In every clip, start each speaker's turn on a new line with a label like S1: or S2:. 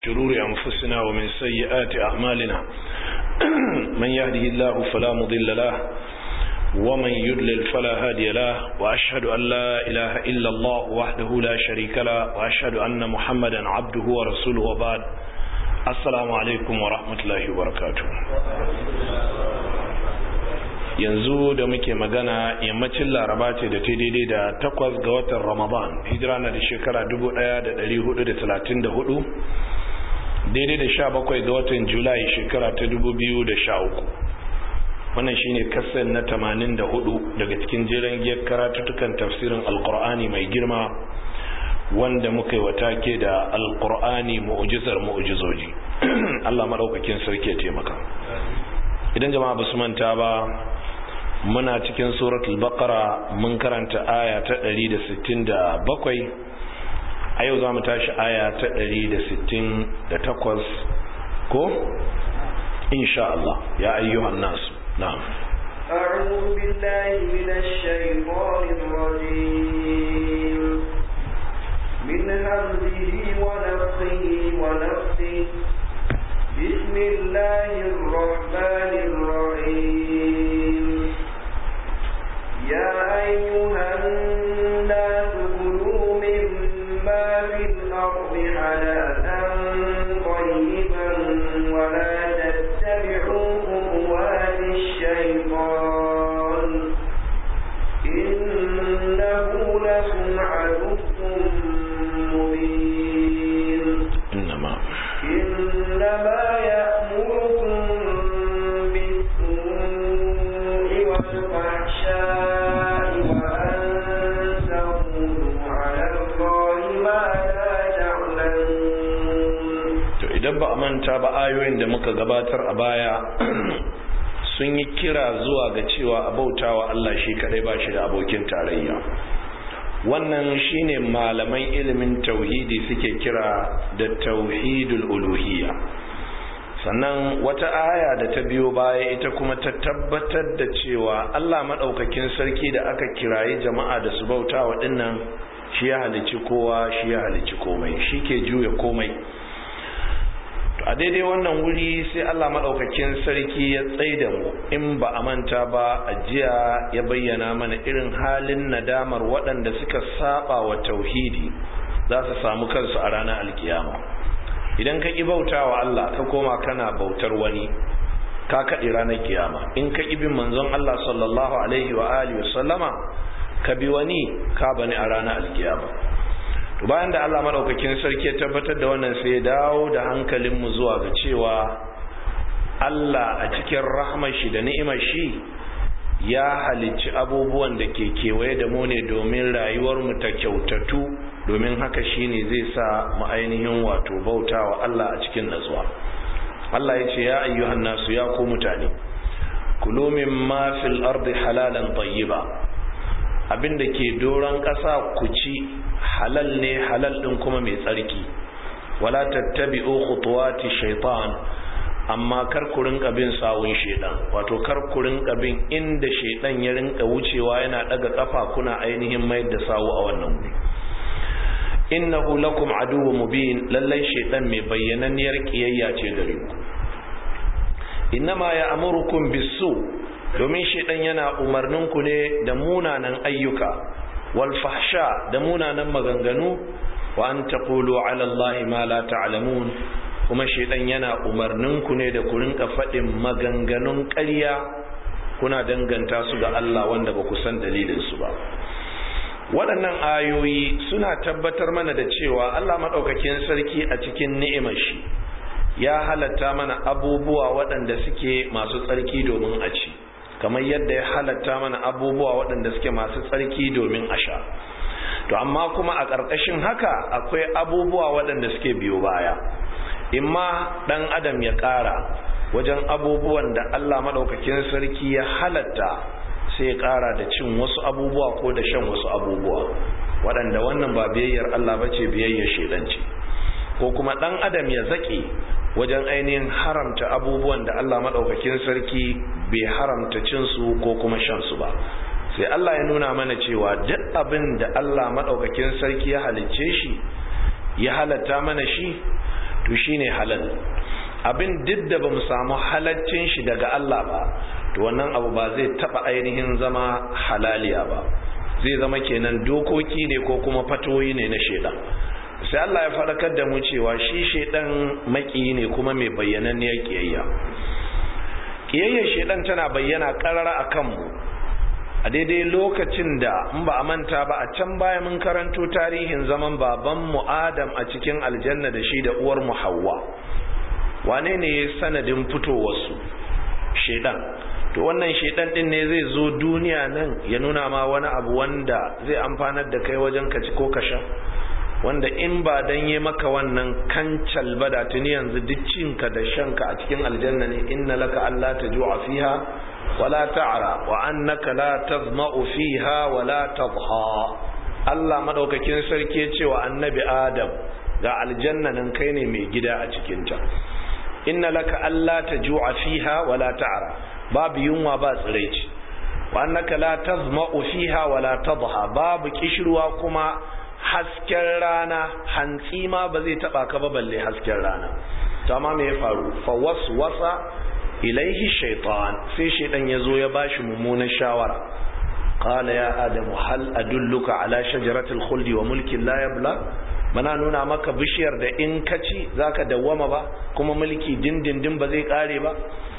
S1: شرور أنفسنا ومن سيئات أعمالنا من يهده الله فلا مضل له ومن يدلل فلا هادي له وأشهد أن لا إله إلا الله وحده لا شريك له وأشهد أن محمدا عبده ورسوله وبعد السلام عليكم ورحمة الله وبركاته yanzu da muke magana yammacin laraba ce da ta daidai da takwas ga watan ramadan hijira na da shekara 1434 daidai da sha bakwai ga watan julai shekara ta 2013 wannan shine kasar na 84 daga cikin jiran giyar karatutukan tafsirin alkur'ani mai girma wanda muka yi wata ke da alkur'ani mu'ujizar mu'ujizoji allah maɗaukakin sarki ya taimaka idan jama'a ba su manta ba muna cikin suratul baqara mun karanta aya ta 167 a yau za mu tashi aya ta 168 ko insha Allah ya ayyuhan nasu na'am
S2: أعوذ بالله من الشيطان الرجيم من همزه ونفخه ونفسه بسم الله الرحمن الرحيم يا أيها الناس كلوا مما في الأرض حلالا طيبا ولا تتبعوا خطوات الشيطان إنه لكم عدو مبين
S1: إنما
S2: إنما يأمركم بالسوء والفحشاء وأن تقولوا على الله ما لا تعلمون
S1: to idan ba a manta ba ayoyin da muka gabatar a baya sun yi kira zuwa ga cewa a bautawa Allah shi kadai ba shi da abokin tarayya wannan shine malaman ilimin tauhidi suke kira da tauhidul uluhiyya sannan wata aya da ta biyo baya ita kuma ta tabbatar da cewa Allah maɗaukakin sarki da aka kirayi jama'a da su bautawa dinnan shi ya halicci kowa shi ya halicci komai shi ke juya komai a daidai wannan wuri sai Allah maɗaukakin sarki ya tsaida mu in ba a manta ba a jiya ya bayyana mana irin halin nadamar waɗanda suka saba wa tauhidi za su samu kansu a ranar alkiyama idan ka ƙi bauta wa Allah ka koma kana bautar wani ka kaɗe ranar kiyama in ka ƙi bin manzon Allah sallallahu alaihi wa alihi sallama ka bi wani ka bani a ranar alkiyama to bayan da Allah madaukakin sarki ya tabbatar da wannan sai ya dawo da hankalin mu zuwa ga cewa Allah a cikin rahmar shi da ni'imar shi ya halicci abubuwan da ke kewaye da mu ne domin rayuwar mu ta kyautatu domin haka shine zai sa mu ainihin wato bautawa Allah a cikin natsuwa Allah ya ce ya ayyuhan nasu ya ku mutane kulu mimma fil ardi halalan tayyiba abinda ke doron ƙasa ku ci halal ne halal din kuma mai tsarki wala tattabi'u khutuwati shaitan amma kar ku rinka bin sawun shaitan wato kar ku rinka bin inda shaitan ya rinka wucewa yana daga kafa kuna ainihin mayar da sawu a wannan wuri innahu lakum aduwwun mubin lallai shaitan mai bayyananniyar kiyayya ce gare ku innama ya'murukum bis-su domin shaitan yana umarnin ku ne da munanan ayyuka wal fahsha da munanan maganganu wa an taqulu ala allahi ma la ta'lamun kuma shaitan yana umarnin ku ne da ku rinka faɗin maganganun ƙarya kuna danganta su ga Allah wanda ba ku san dalilin su ba waɗannan ayoyi suna tabbatar mana da cewa Allah maɗaukakin sarki a cikin ni'imar shi ya halatta mana abubuwa waɗanda suke masu tsarki domin a ci kamar yadda ya halatta mana abubuwa waɗanda suke masu tsarki domin a sha to amma kuma a ƙarƙashin haka akwai abubuwa waɗanda suke biyo baya imma ɗan adam ya ƙara wajen abubuwan da Allah maɗaukakin sarki ya halatta sai ya ƙara da cin wasu abubuwa ko da shan wasu abubuwa waɗanda wannan ba biyayyar Allah ba ce biyayyar shaidanci ko kuma ɗan adam ya zaƙe wajen ainihin haramta abubuwan da Allah maɗaukakin sarki bai haramta cinsu ko kuma shansu ba sai Allah ya nuna mana cewa duk abin da Allah maɗaukakin sarki ya halicce shi ya halatta mana shi to shine halal abin duk da ba mu samu halaccin shi daga Allah ba to wannan abu ba zai taba ainihin zama halaliya ba zai zama kenan dokoki ne ko kuma fatoyi ne na shedan sai Allah ya faɗakar da mu cewa shi shedan maki ne kuma mai bayyananniyar kiyayya kiyayyar shedan tana bayyana karara akan mu a daidai lokacin da in ba a manta ba a can baya mun karanto tarihin zaman baban mu Adam a cikin aljanna da shi da uwar mu Hawwa wane ne sanadin fitowarsu shedan to wannan shedan din ne zai zo duniya nan ya nuna ma wani abu wanda zai amfanar da kai wajen ka ci ko ka sha wanda in ba dan yi maka wannan kancal ba da tuni yanzu duk cinka da shanka a cikin aljanna ne inna laka alla tajua fiha wala ta'ra wa annaka la tazma'u fiha wala tadha Allah madaukakin sarki ya ce wa annabi Adam ga aljanna nan kai ne mai gida a cikin ta inna laka alla tajua fiha wala ta'ra babu yunwa ba tsiraici wa annaka la tazma'u fiha wala tadha babu kishirwa kuma hasken rana hantsi ma ba zai taba ka ba balle hasken rana to amma me ya faru fa waswasa ilaihi shaytan sai shaydan yazo ya bashi mummunan shawara qala ya adamu hal adulluka ala shajaratil khuldi wa mulkin la yabla mana nuna maka bishiyar da in ka ci zaka dawwama ba kuma mulki dindindin ba zai kare ba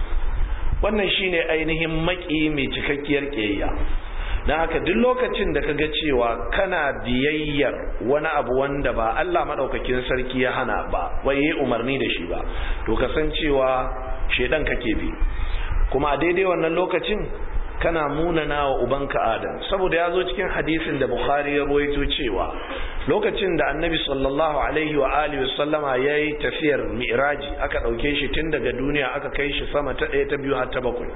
S1: wannan shine ainihin maki mai cikakkiyar kiyayya don haka duk lokacin da kaga cewa kana biyayyar wani abu wanda ba Allah madaukakin sarki ya hana ba wai yayi umarni da shi ba to kasancewa shedan kake bi kuma a daidai wannan lokacin kana munana wa ubanka Adam saboda ya zo cikin hadisin da Bukhari ya ruwaito cewa lokacin da Annabi sallallahu alaihi wa alihi wasallama yayi tafiyar Mi'raji aka dauke shi tun daga duniya aka kai shi sama ta ɗaya ta biyu har ta bakwai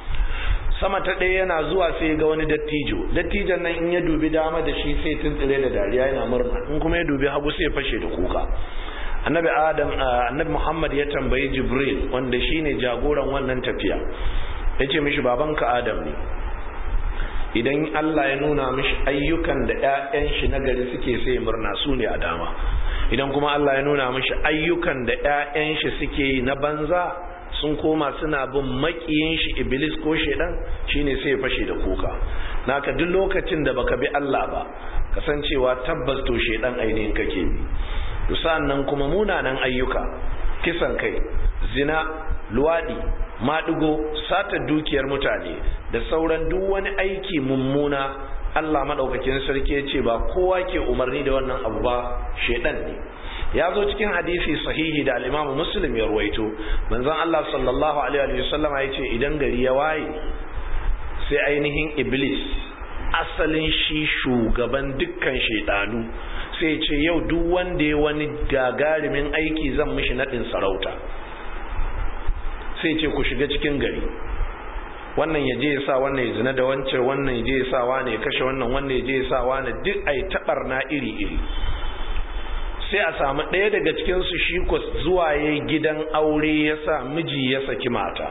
S1: sama ta ɗaya yana zuwa sai ga wani dattijo dattijon nan in ya dubi dama da shi sai tuntsire da dariya yana murna in kuma ya dubi hagu sai fashe da kuka annabi adam annabi muhammad ya tambayi jibril wanda shine jagoran wannan tafiya ya ce mishi babanka adam ne idan allah ya nuna mishi ayyukan da 'ya'yan shi na gari suke sai murna su ne a dama idan kuma allah ya nuna mishi ayyukan da 'ya'yan shi suke yi na banza sun koma suna bin makiyin shi iblis ko shedan shine sai ya fashe da kuka naka duk lokacin da baka bi Allah ba kasancewa tabbas to shedan ainihin kake bi to nan kuma munanan ayyuka kisan kai zina luwadi maɗigo sata dukiyar mutane da sauran duk wani aiki mummuna Allah madaukakin sarki ya ce ba kowa ke umarni da wannan abu ba shedan ne ya zo cikin hadisi sahihi da al-Imam Muslim ya ruwaito manzon Allah sallallahu alaihi wa sallam ya ce idan gari ya waye sai ainihin Iblis asalin shi shugaban dukkan shedanu sai ce yau duk wanda ya wani gagarumin aiki zan mishi nadin sarauta sai ce ku shiga cikin gari wannan ya je ya sa wannan ya zina da wancan wannan ya je ya sa wani ya kashe wannan wannan ya je ya sa wani duk ai tabarna iri iri sai a samu ɗaya daga cikinsu shi ko zuwa ya gidan aure ya sa miji ya saki mata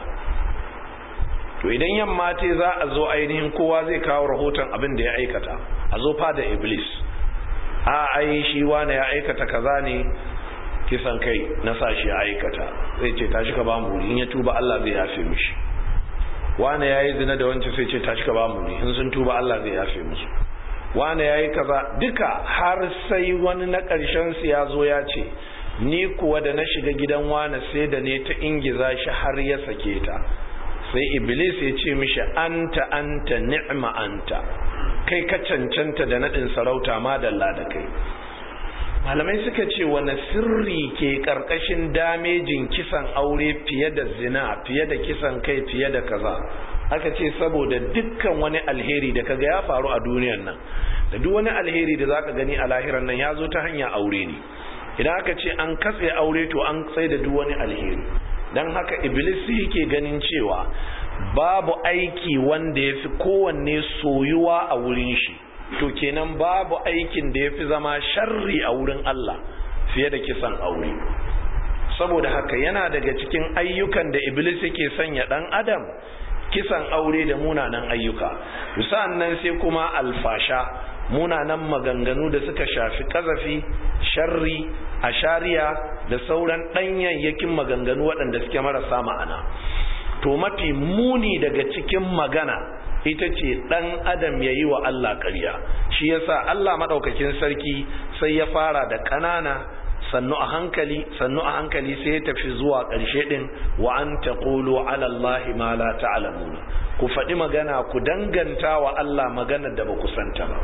S1: to idan yamma ce za a zo ainihin kowa zai kawo rahoton abin da ya aikata a zo fada iblis a ai shi wane ya aikata kaza ne kisan kai na sa shi aikata zai ce tashi ka ba mu in ya tuba Allah zai yafe mishi wane ya yi zina da wancan sai ce tashi ka ba mu in sun tuba Allah zai yafe musu wane ya yi kaza duka har sai wani na ƙarshen su ya zo ya ce ni kuwa da na shiga gidan wane sai da ne ta ingiza shi har ya sake ta sai iblis ya ce mishi anta anta ni'ma anta kai ka cancanta da naɗin sarauta madalla da kai malamai suka ce wani sirri ke ƙarƙashin damejin kisan aure fiye da zina fiye da kisan kai fiye da kaza aka ce saboda dukkan wani alheri da kaga ya faru a duniyan nan da duk wani alheri da zaka gani a lahiran nan ya zo ta hanya aure ne idan aka ce an katse aure to an tsaye da duk wani alheri don haka iblis yake ganin cewa babu aiki wanda ya fi kowanne soyuwa a wurin shi to kenan babu aikin da ya fi zama sharri a wurin Allah fiye da kisan aure saboda haka yana daga cikin ayyukan da iblis yake sanya dan adam kisan aure da munanan ayyuka sa'an nan sai kuma alfasha munanan maganganu da suka shafi kazafi sharri ashariya da sauran ɗanyayyakin maganganu waɗanda suke marasa ma'ana to mafi muni daga cikin magana ita ce ɗan adam ya yi wa Allah ƙarya shi yasa Allah maɗaukakin sarki sai ya fara da ƙanana sannu a hankali sannu a hankali sai ya tafi zuwa ƙarshe ɗin wa an taqulu ala Allahi ma la ta'lamuna ku faɗi magana ku danganta wa Allah maganar da ba ku santa ba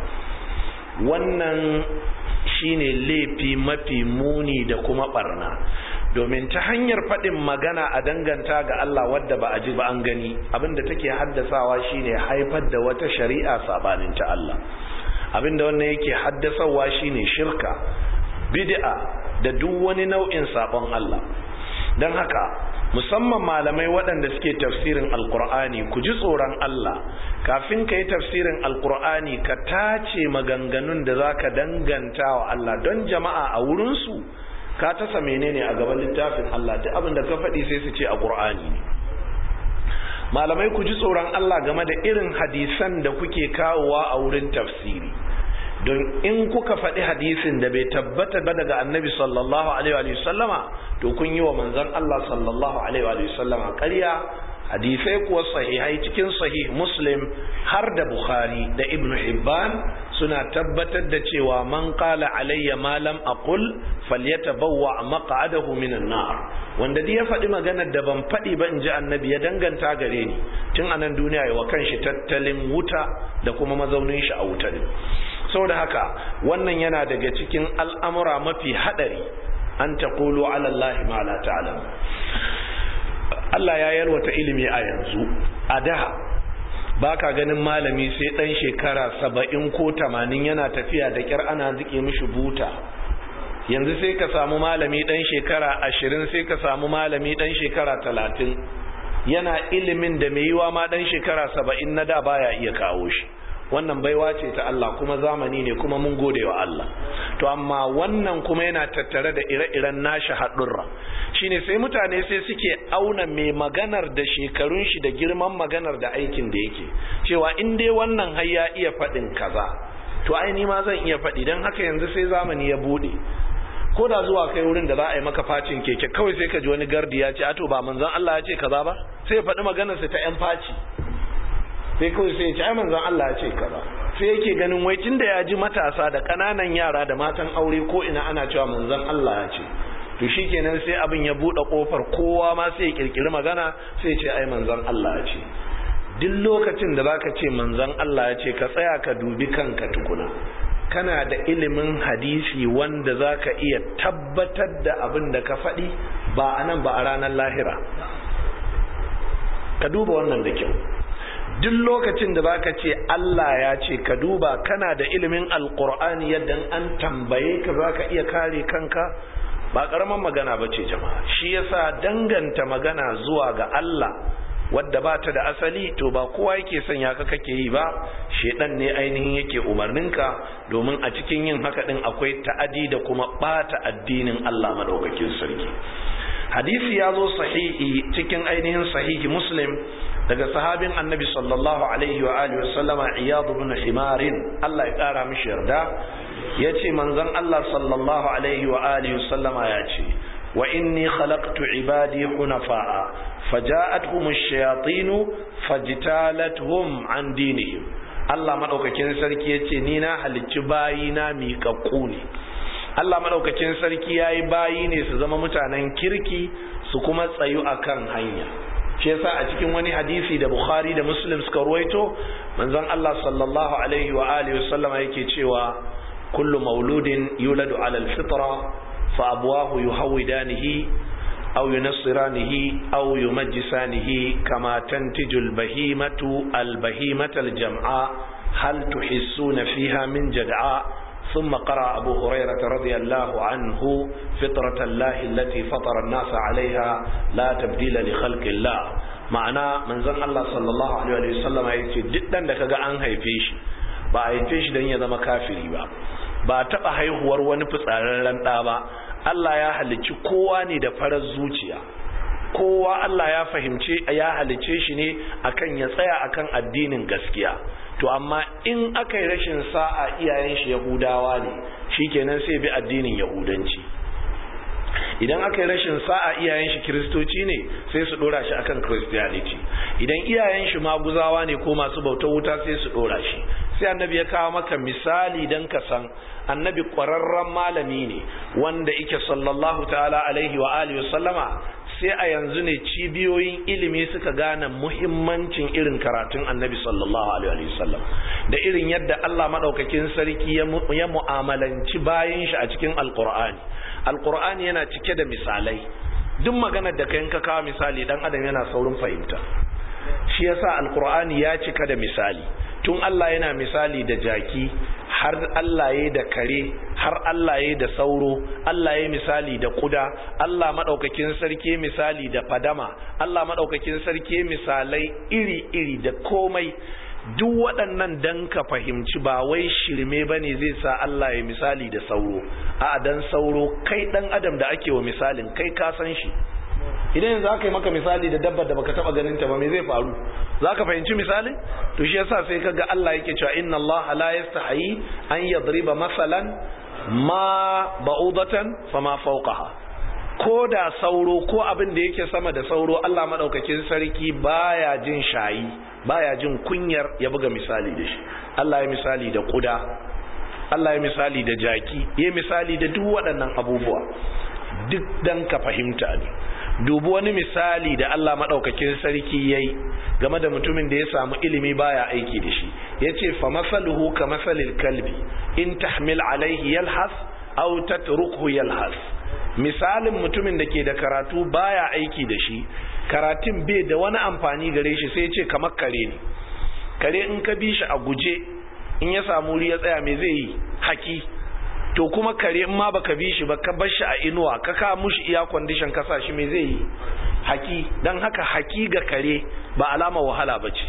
S1: wannan shine laifi mafi muni da kuma barna domin ta hanyar faɗin magana a danganta ga Allah wadda ba a ji ba an gani abinda take haddasawa shine haifar da wata shari'a sabanin ta Allah abinda wannan yake haddasawa shine shirka bid'a da duk wani nau'in sabon Allah don haka musamman malamai waɗanda suke tafsirin alkur'ani ku ji tsoron Allah kafin ka yi tafsirin alkur'ani ka tace maganganun da za ka danganta wa Allah don jama'a a wurinsu ka tasa menene a gaban littafin Allah duk abin da ka faɗi sai su ce a ƙur'ani ne malamai ku ji tsoron Allah game da irin hadisan da kuke kawowa a wurin tafsiri don in kuka faɗi hadisin da bai tabbata ba daga annabi sallallahu alaihi wa sallama to kun yi wa manzon Allah sallallahu alaihi wa sallama ƙarya hadisai kuwa sahihai cikin sahih muslim har da bukhari da ibn hibban suna tabbatar da cewa man qala alayya ma lam aqul falyatabawwa maq'adahu minan nar wanda dai ya faɗi maganar da ban faɗi ba in ji annabi ya danganta gare ni tun anan duniya ya wa kanshi tattalin wuta da kuma mazaunin shi a wuta ne saboda haka wannan yana daga cikin al'amura mafi haɗari an taqulu ala allahi ma la ta'lam Allah ya yalwata ilimi a yanzu a da ba ka ganin malami sai ɗan shekara saba'in ko tamanin yana tafiya da ƙyar ana zike mishi buta yanzu sai ka samu malami ɗan shekara ashirin sai ka samu malami ɗan shekara talatin yana ilimin da mai yiwa ma ɗan shekara saba'in na da baya iya kawo shi wannan baiwa ce ta Allah kuma zamani ne kuma mun gode wa Allah to amma wannan kuma yana tattare da ire-iren nashi haɗurra shine sai mutane sai suke auna mai maganar da shekarun shi da girman maganar da aikin da yake cewa in dai wannan har ya iya faɗin kaza to ai ni ma zan iya faɗi don haka yanzu sai zamani ya buɗe ko da zuwa kai wurin da za a yi maka facin keke kawai sai ka ji wani gardi ya ce ato ba manzon Allah ya ce kaza ba sai ya faɗi maganarsa ta yan faci sai kawai sai ya ce ai manzon Allah ya ce kaza sai yake ganin wai tunda ya ji matasa da ƙananan yara da matan aure ko ina ana cewa manzon Allah ya ce to shikenan sai abin ya bude kofar kowa ma sai ya kirkiri magana sai ya ce ai manzon Allah ya ce duk lokacin da zaka ce manzon Allah ya ce ka tsaya ka dubi kanka tukuna kana da ilimin hadisi wanda zaka iya tabbatar da abin da ka faɗi ba anan ba a ranar lahira ka duba wannan da kyau duk lokacin da baka ce Allah ya ce ka duba kana da ilimin alkur'ani yadda an tambaye ka zaka iya kare kanka ba karaman magana ba ce jama'a shi yasa danganta magana zuwa ga Allah wadda ba ta da asali to ba kowa yake sanya ka kake yi ba shedan ne ainihin yake umarninka domin a cikin yin haka din akwai ta'adi da kuma bata addinin Allah madaukakin sarki hadisi ya zo sahihi cikin ainihin sahihi muslim daga sahabin annabi sallallahu alaihi wa alihi wa sallama iyad ibn himarin Allah ya kara mishi yarda yace manzon Allah sallallahu alaihi wa alihi wa sallama yace wa inni khalaqtu ibadi hunafa'a faja'atuhum ash-shayatin fajtalatuhum an dinihim Allah madaukakin sarki yace ni na halicci bayina miƙaƙƙu ne Allah madaukakin sarki yayi bayi ne su zama mutanen kirki su kuma tsayu akan hanya shi yasa a cikin wani hadisi da Bukhari da Muslim suka ruwaito manzon Allah sallallahu alaihi wa alihi wasallama yake cewa kullu mauludin yuladu ala alfitra fa abwahu yuhawidanihi aw yunassiranihi aw yumajjisanihi kama tantiju albahimatu albahimata aljam'a hal tuhissuna fiha min jad'a ثم قرأ أبو هريرة رضي الله عنه فطرة الله التي فطر الناس عليها لا تبديل لخلق الله معنى من زن الله صلى الله عليه وسلم يقول جدا لك أن هيفيش ba a haife shi don ya zama kafiri ba ba a taɓa haihuwar wani fitsararren ɗa ba Allah ya halicci kowa ne da farar zuciya kowa Allah ya fahimce ya halicce shi ne akan ya tsaya akan addinin gaskiya to amma in aka yi rashin sa'a iyayen shi yahudawa ne shikenan sai bi addinin yahudanci idan aka yi rashin sa'a iyayen shi kiristoci ne sai su dora shi akan christianity idan iyayen shi maguzawa ne ko masu bautar wuta sai su dora shi sai annabi ya kawo maka misali dan ka san annabi ƙwararren malami ne wanda ike sallallahu ta'ala alaihi wa alihi sallama sai a yanzu ne cibiyoyin ilimi suka gane muhimmancin irin karatun annabi sallallahu alaihi wasallam da irin yadda Allah madaukakin sarki ya mu'amalanci bayan shi a cikin alqur'ani alqur'ani yana cike da misalai duk maganar da kayan ka kawo misali dan adam yana saurin fahimta shi yasa alqur'ani ya cika da misali tun Allah yana misali da jaki har Allah ya da kare har Allah ya da sauro Allah ya misali da kuda Allah madaukakin sarki misali da fadama Allah madaukakin sarki misalai iri-iri da komai duk waɗannan dan ka fahimci ba wai shirme bane zai sa Allah ya misali da sauro a dan sauro kai dan adam da ake wa misalin kai ka san shi idan yanzu aka yi maka misali da dabbar da baka taba ganin ta ba me zai faru zaka fahimci misalin to shi yasa sai kaga Allah yake cewa inna Allah la yastahi an yadriba masalan ma ba'udatan fama fawqaha ko da sauro ko abin da yake sama da sauro Allah madaukakin sarki baya jin shayi baya jin kunyar ya buga misali da shi Allah ya misali da kuda Allah ya misali da jaki ya misali da duk waɗannan abubuwa duk dan ka fahimta ne dubi wani misali da Allah maɗaukakin sarki ya yi game da mutumin da ya samu ilimi baya aiki da shi ya ce fa masaluhu ka masalil kalbi in tahmil alaihi yalhas aw tatrukhu yalhas misalin mutumin da ke da karatu baya aiki da shi karatun bai da wani amfani gare shi sai ce kamar kare ne kare in ka bi shi a guje in ya samu wuri ya tsaya me zai yi haki to kuma kare in ma baka bi shi ba ka bar shi a inuwa ka ka mushi iya condition ka sa shi me zai yi haki dan haka haki ga kare ba alama wahala bace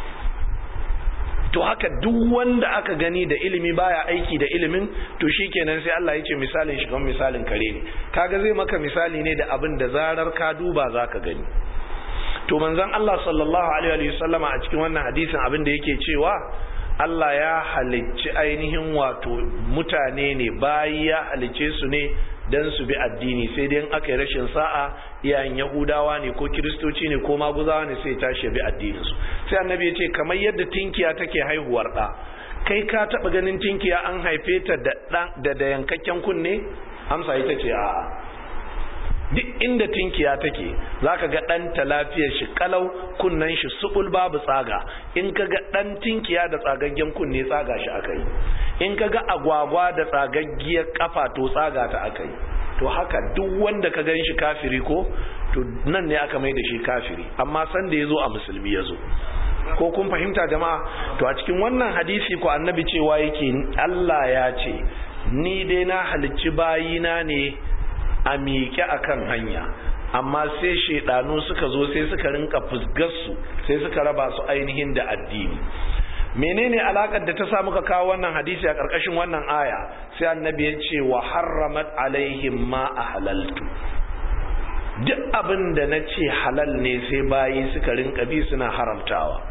S1: to haka duk wanda aka gani da ilimi baya aiki da ilimin to shikenan sai Allah ya ce misalin shi kamar misalin kare ne kaga zai maka misali ne da abin da zarar ka duba zaka gani to manzon Allah sallallahu alaihi wa sallama a cikin wannan hadisin abin da yake cewa Allah ya halicci ainihin wato mutane ne bayi ya halicce su ne don su bi addini sai dai aka yi rashin sa'a iyayen yahudawa ne ko kiristoci ne ko maguzawa ne sai tashi bi addinin su sai annabi ya ce kamar yadda tinkiya take haihuwar ɗa kai ka taɓa ganin tinkiya an haife ta da da yankakken kunne amsa ita ce a'a duk inda tinkiya take zaka ga ɗanta lafiyar shi kalau kunnen shi subul babu tsaga in ka ga ɗan tinkiya da tsagaggen kunne tsaga shi akai in ka ga agwagwa da tsagaggiyar kafa to tsaga ta akai to haka duk wanda ka gan shi kafiri ko to nan ne aka mai da shi kafiri amma san da ya zo a musulmi ya zo ko kun fahimta jama'a to a cikin wannan hadisi ko annabi cewa yake Allah ya ce ni dai na halicci bayina ne a miƙe akan hanya amma sai shaidanu suka zo sai suka rinka fusgarsu sai suka raba su ainihin da addini menene alakar da ta sa muka kawo wannan hadisi a ƙarƙashin wannan aya sai annabi ya ce wa harramat alaihim ma ahlaltu duk abin da na ce halal ne sai bayi suka rinka bi suna haramtawa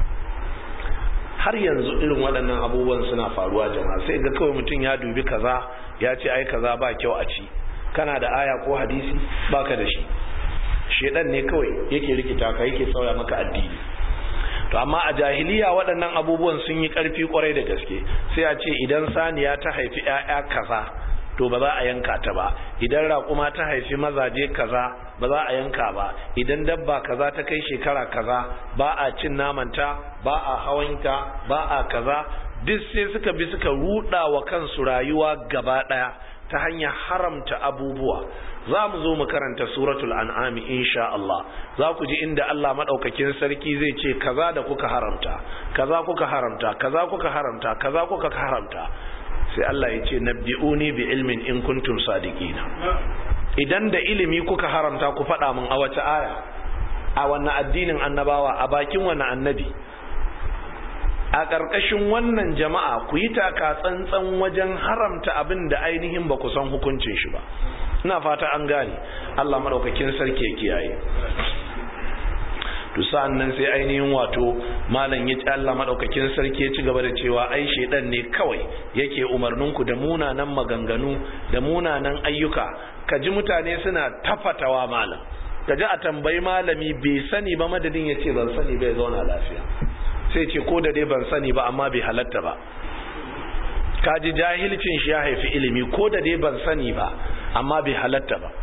S1: har yanzu irin waɗannan abubuwan suna faruwa jama'a sai ga kawai mutum ya dubi kaza ya ce ai kaza ba kyau a ci kana da aya ko hadisi baka da shi shedan ne kawai yake rikita ka yake sauya maka addini to amma a jahiliya waɗannan abubuwan sun yi ƙarfi kwarai da gaske sai a ce idan saniya ta haifi ƴaƴa kaza to ba za a yanka ta ba idan raƙuma ta haifi mazaje kaza ba za a yanka ba idan dabba kaza ta kai shekara kaza ba a cin namanta ba a hawanta ba a kaza duk sai suka bi suka ruɗa wa kansu rayuwa gaba ɗaya ta hanyar haramta abubuwa za mu zo mu karanta suratul an'ami insha Allah za ku ji inda Allah madaukakin sarki zai ce kaza da kuka haramta kaza kuka haramta kaza kuka haramta kaza kuka haramta sai Allah ya ce nabbi'uni bi ilmin in kuntum sadiqina idan da ilimi kuka haramta ku faɗa min a wace aya a wannan addinin annabawa a bakin wannan annabi a ƙarƙashin wannan jama'a ku yi taka tsantsan wajen haramta abin da ainihin ba ku san hukuncin shi ba ina fata an gane Allah madaukakin sarki ya kiyaye to sa'an nan sai ainihin wato malam ya ci Allah madaukakin sarki ya ci gaba da cewa ai shedan ne kawai yake umarninku da munanan maganganu da munanan ayyuka ka ji mutane suna tafatawa malam ka ji a tambayi malami bai sani ba madadin ya ce ban sani bai zauna lafiya sai ce ko da dai ban sani ba amma bai halatta ba ka ji jahilcin shi ya haifi ilimi ko da dai ban sani ba amma bai halatta ba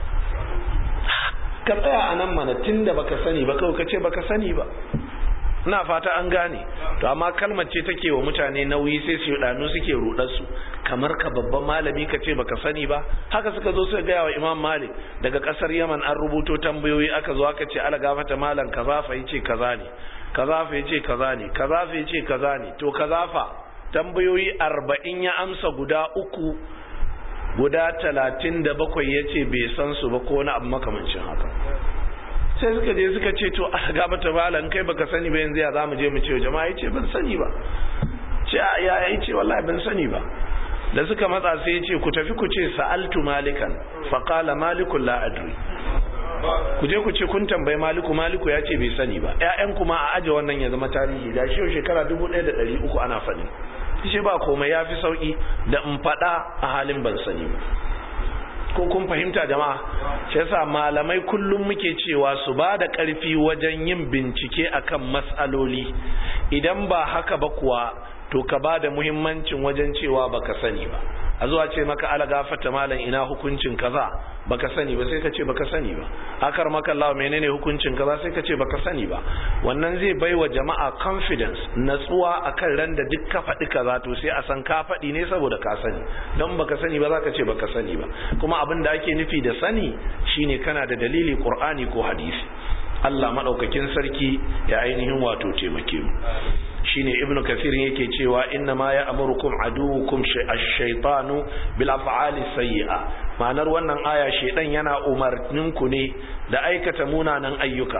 S1: ka tsaya a nan mana tun da baka sani ba kawai ka ce baka sani ba ina fata an gane to amma kalmar ce take wa mutane nauyi sai su danu suke rudar su kamar ka babban malami ka ce baka sani ba haka suka zo suka gaya wa Imam Malik daga kasar Yaman an rubuto tambayoyi aka zo aka ce ala gafata malam kaza fa yace kaza ne kaza fa yace kaza ne kaza fa yace kaza ne to kaza fa tambayoyi 40 ya amsa guda uku guda 37 yace bai san su ba ko wani abu makamancin haka sai suka je suka ce to a gaba ta balan kai baka sani ba yanzu ya za mu je mu ce jama'a yace ban sani ba ce ya ya ce wallahi ban sani ba da suka matsa sai yace ku tafi ku ce sa'altu malikan fa qala malikun la adri ku je ku ce kun tambayi maliku maliku ya ce bai sani ba ƴaƴan kuma a aje wannan ya zama tarihi da shi shekara 1300 ana faɗi shi ba komai yafi sauki da in faɗa a halin ban sani ba ko kun fahimta jama'a shi yasa malamai kullum muke cewa su ba da ƙarfi wajen yin bincike akan matsaloli idan ba haka ba kuwa to ka ba da muhimmancin wajen cewa baka sani ba a zuwa ce maka ala gafata malam ina hukuncin kaza baka sani ba sai ka ce baka sani ba akar maka Allah menene hukuncin kaza sai ka ce baka sani ba wannan zai baiwa jama'a confidence natsuwa akan ran da duk ka faɗi kaza to sai a san ka faɗi ne saboda ka sani don baka sani ba zaka ce baka sani ba kuma abin da ake nufi da sani shine kana da dalili Qur'ani ko hadisi Allah madaukakin sarki ya ainihin wato taimake mu shine ibnu kathir yake cewa inna ma ya'murukum aduwukum ash-shaytanu bil af'ali sayyi'a ma'anar wannan aya shedan yana umarnin ku ne da aikata munanan ayyuka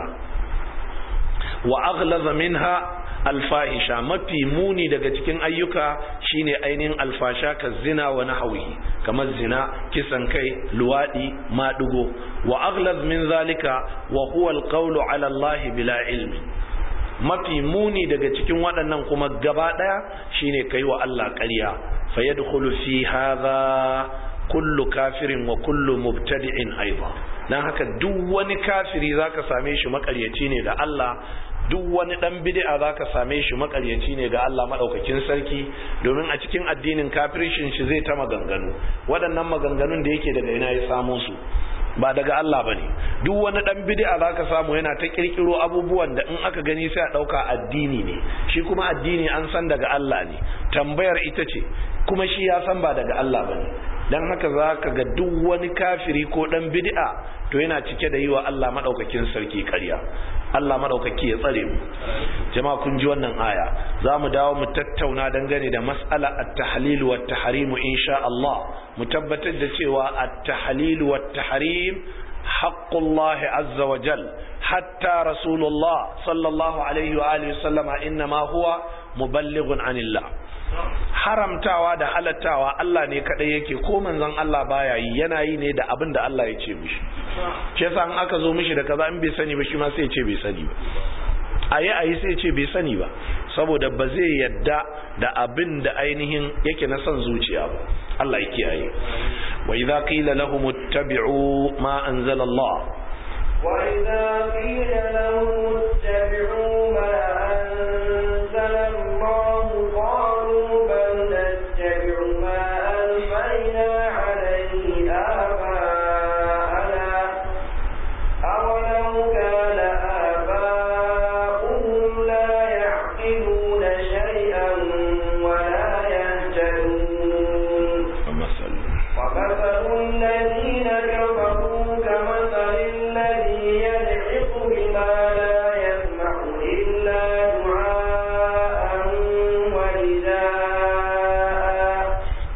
S1: wa aghlaza minha alfahisha mafi muni daga cikin ayyuka shine ainihin alfasha ka zina wa nahwihi kamar zina kisan kai luwadi madugo wa aghlaz min zalika wa huwa alqawlu ala allahi bila ilmi mafi muni daga cikin waɗannan kuma gaba ɗaya shine kai wa Allah ƙarya fa yadkhulu fi hadha kullu kafirin wa kullu mubtadi'in aidan dan haka duk wani kafiri zaka same shi makaryaci ne da Allah duk wani dan bid'a zaka same shi makaryaci ne ga Allah madaukakin sarki domin a cikin addinin kafirishin shi zai ta maganganu waɗannan maganganun da yake daga ina ya samo su ba daga Allah ba ne duk wani dan bid'a zaka samu yana ta kirkiro abubuwan da in aka gani sai a dauka addini ne shi kuma addini an san daga Allah ne tambayar ita ce kuma shi ya san ba daga Allah ba ne dan haka zaka ga duk wani kafiri ko dan bid'a to yana cike da yi wa Allah madaukakin sarki ƙarya Allah madaukaki ya tsare mu jama'a kun ji wannan aya za mu dawo mu tattauna dangane da mas'ala at-tahlil wa at-tahrim insha Allah mu tabbatar da cewa at-tahlil wa at-tahrim haqqullah azza wa jal hatta rasulullah sallallahu alaihi wa alihi sallama inma huwa muballighun anillah haramtawa da halattawa Allah ne kadai yake ko manzon Allah baya yi yana yi ne da abin da Allah ya ce mishi shi yasa in aka zo mishi da kaza in bai sani ba shi ma sai ya ce bai sani ba ayi ayi sai ya ce bai sani ba saboda ba zai yadda da abin da ainihin yake na son zuciya ba Allah ya kiyaye wa idza qila lahum ittabi'u ma anzala Allah
S2: wa idza qila lahum ittabi'u ma anzala Allah qalu bal nattabi'u ma alfayna alayhi آباءنا أولو كان آباؤهم لا يعقلون شيئا ولا يهتدون ومثل الذين كفروا كمثل الذي يدعق بما لا يسمع إلا دعاء ونداء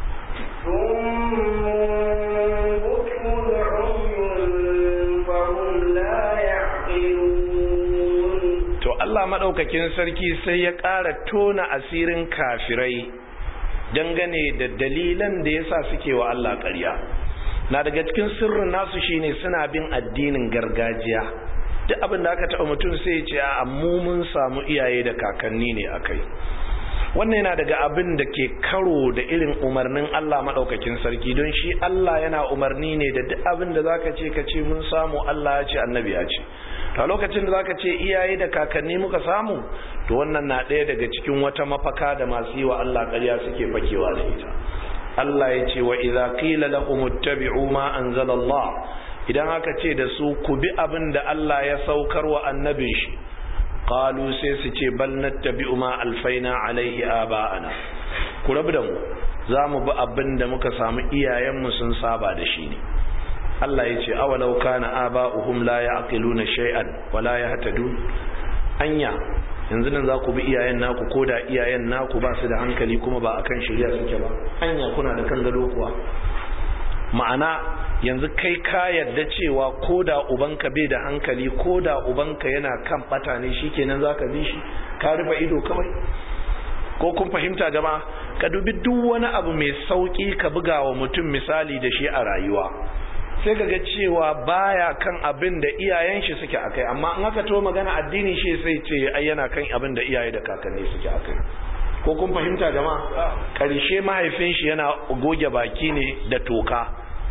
S2: ثم بكم عمي فهم لا يعقلون
S1: to Allah madaukakin sarki sai ya ƙara tona asirin kafirai dangane da dalilan da yasa suke wa Allah ƙarya na daga cikin sirrin nasu shine suna bin addinin gargajiya duk abin da aka taɓa mutum sai ya ce a mu mun samu iyaye da kakanni ne akai wannan yana daga abin da ke karo da irin umarnin Allah maɗaukakin sarki don shi Allah yana umarni ne da duk abin da zaka ce ka ce mun samu Allah ya ce annabi ya ce to lokacin da zaka ce iyaye da kakanni muka samu to wannan na ɗaya daga cikin wata mafaka da masu yi wa Allah ƙarya suke fakewa da ita Allah ya ce wa idza qila lahum ittabi'u ma anzala Allah idan aka ce da su ku bi abin da Allah ya saukar wa annabin shi qalu sai su ce bal nattabi'u ma alfaina alaihi aba'ana ku rabu da mu za mu bi abin da muka samu iyayenmu sun saba da shi ne Allah ya ce awalau kana aba'uhum la ya'qiluna shay'an wa la yahtadun anya yanzu nan za ku bi iyayen naku ko da iyayen naku ba su da hankali kuma ba akan shirya suke ba anya kuna da kan gado kuwa ma'ana yanzu kai ka yarda cewa ko da ubanka bai da hankali ko da ubanka yana kan bata ne shikenan zaka bi shi ka rufe ido kawai ko kun fahimta jama'a ka dubi duk wani abu mai sauki ka buga wa mutum misali da shi a rayuwa sai ka ga cewa baya kan abin da iyayen shi suke akai amma in aka to magana addini shi sai ce ai yana kan abin da iyaye da kakanni suke akai ko kun fahimta jama'a karshe mahaifin shi yana goge baki ne da toka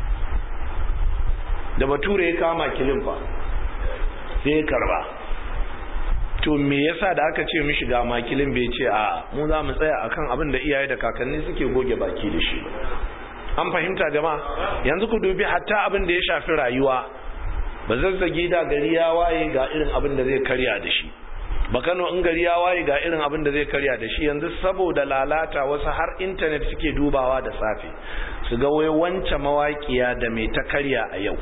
S1: da bature ya kama kilin fa sai ya karba to me yasa da aka ce mishi ga makilin bai ce a mu za mu tsaya akan abin da iyaye da kakanni suke goge baki da shi an fahimta jama'a yanzu ku dubi hatta abin da ya shafi rayuwa ba zazzagi da gari ya waye ga irin abin da zai karya da shi ba kano in gari ya waye ga irin abin da zai karya da shi yanzu saboda lalata wasu har intanet suke dubawa da safe su ga wai wance mawaƙiya da mai ta karya a yau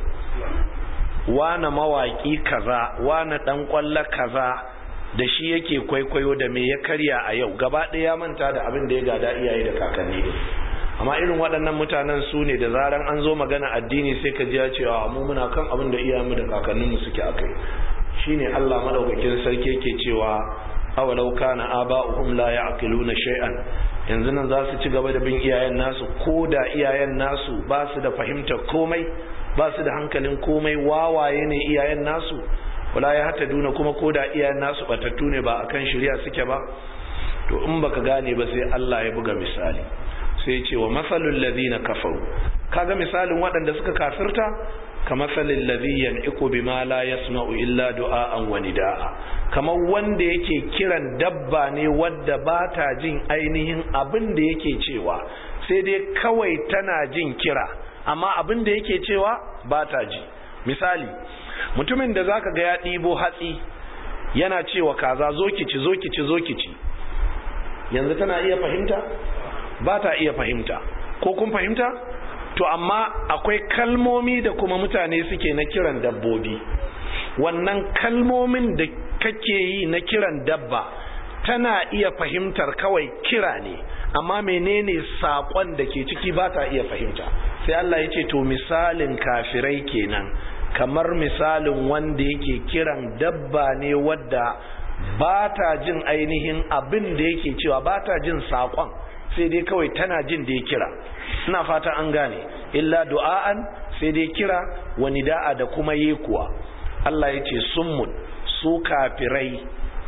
S1: wane mawaƙi kaza wane ɗan ƙwallo kaza da shi yake kwaikwayo da me ya karya a yau gaba ɗaya manta da abin da ya gada iyaye da kakanni ne amma irin waɗannan mutanen su ne da zaran an zo magana addini sai ka ji ya ce a mu muna kan abin da iyayenmu da kakanninmu suke akai shine Allah madaukakin sarki yake cewa awalau kana aba'uhum la ya'qiluna shay'an yanzu nan za su ci gaba da bin iyayen nasu ko da iyayen nasu ba su da fahimtar komai ba su da hankalin komai wawaye ne iyayen nasu wala ya hata duna kuma ko da iyayen nasu batattu ne ba akan shirya suke ba to in baka gane ba sai Allah ya buga misali sai ce wa masalul ladina kafaru kaga misalin waɗanda suka kafirta kamasalin ladhi yan'iqu bima la yasma'u illa du'a'an wa nida'a kamar wanda yake kiran dabba ne wadda ba ta jin ainihin abin da yake cewa sai dai kawai tana jin kira amma abin da yake cewa ba ta ji misali mutumin da zaka ga ya ɗibo hatsi yana cewa kaza zo ki ci zo ki ci zo ki ci yanzu tana iya fahimta ba ta iya fahimta ko kun fahimta to amma akwai kalmomi da kuma mutane suke na kiran dabbobi wannan kalmomin da kake yi na kiran dabba tana iya fahimtar kawai kira ne amma menene saƙon da ke ciki ba ta iya fahimta sai Allah ya ce to misalin kafirai kenan kamar misalin wanda yake kiran dabba ne wadda ba ta jin ainihin abin da yake cewa ba ta jin saƙon sai dai kawai tana jin da ya kira ina fata an gane illa du'a'an sai dai kira wani da'a da kuma yekuwa Allah ya ce summun su kafirai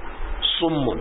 S1: summun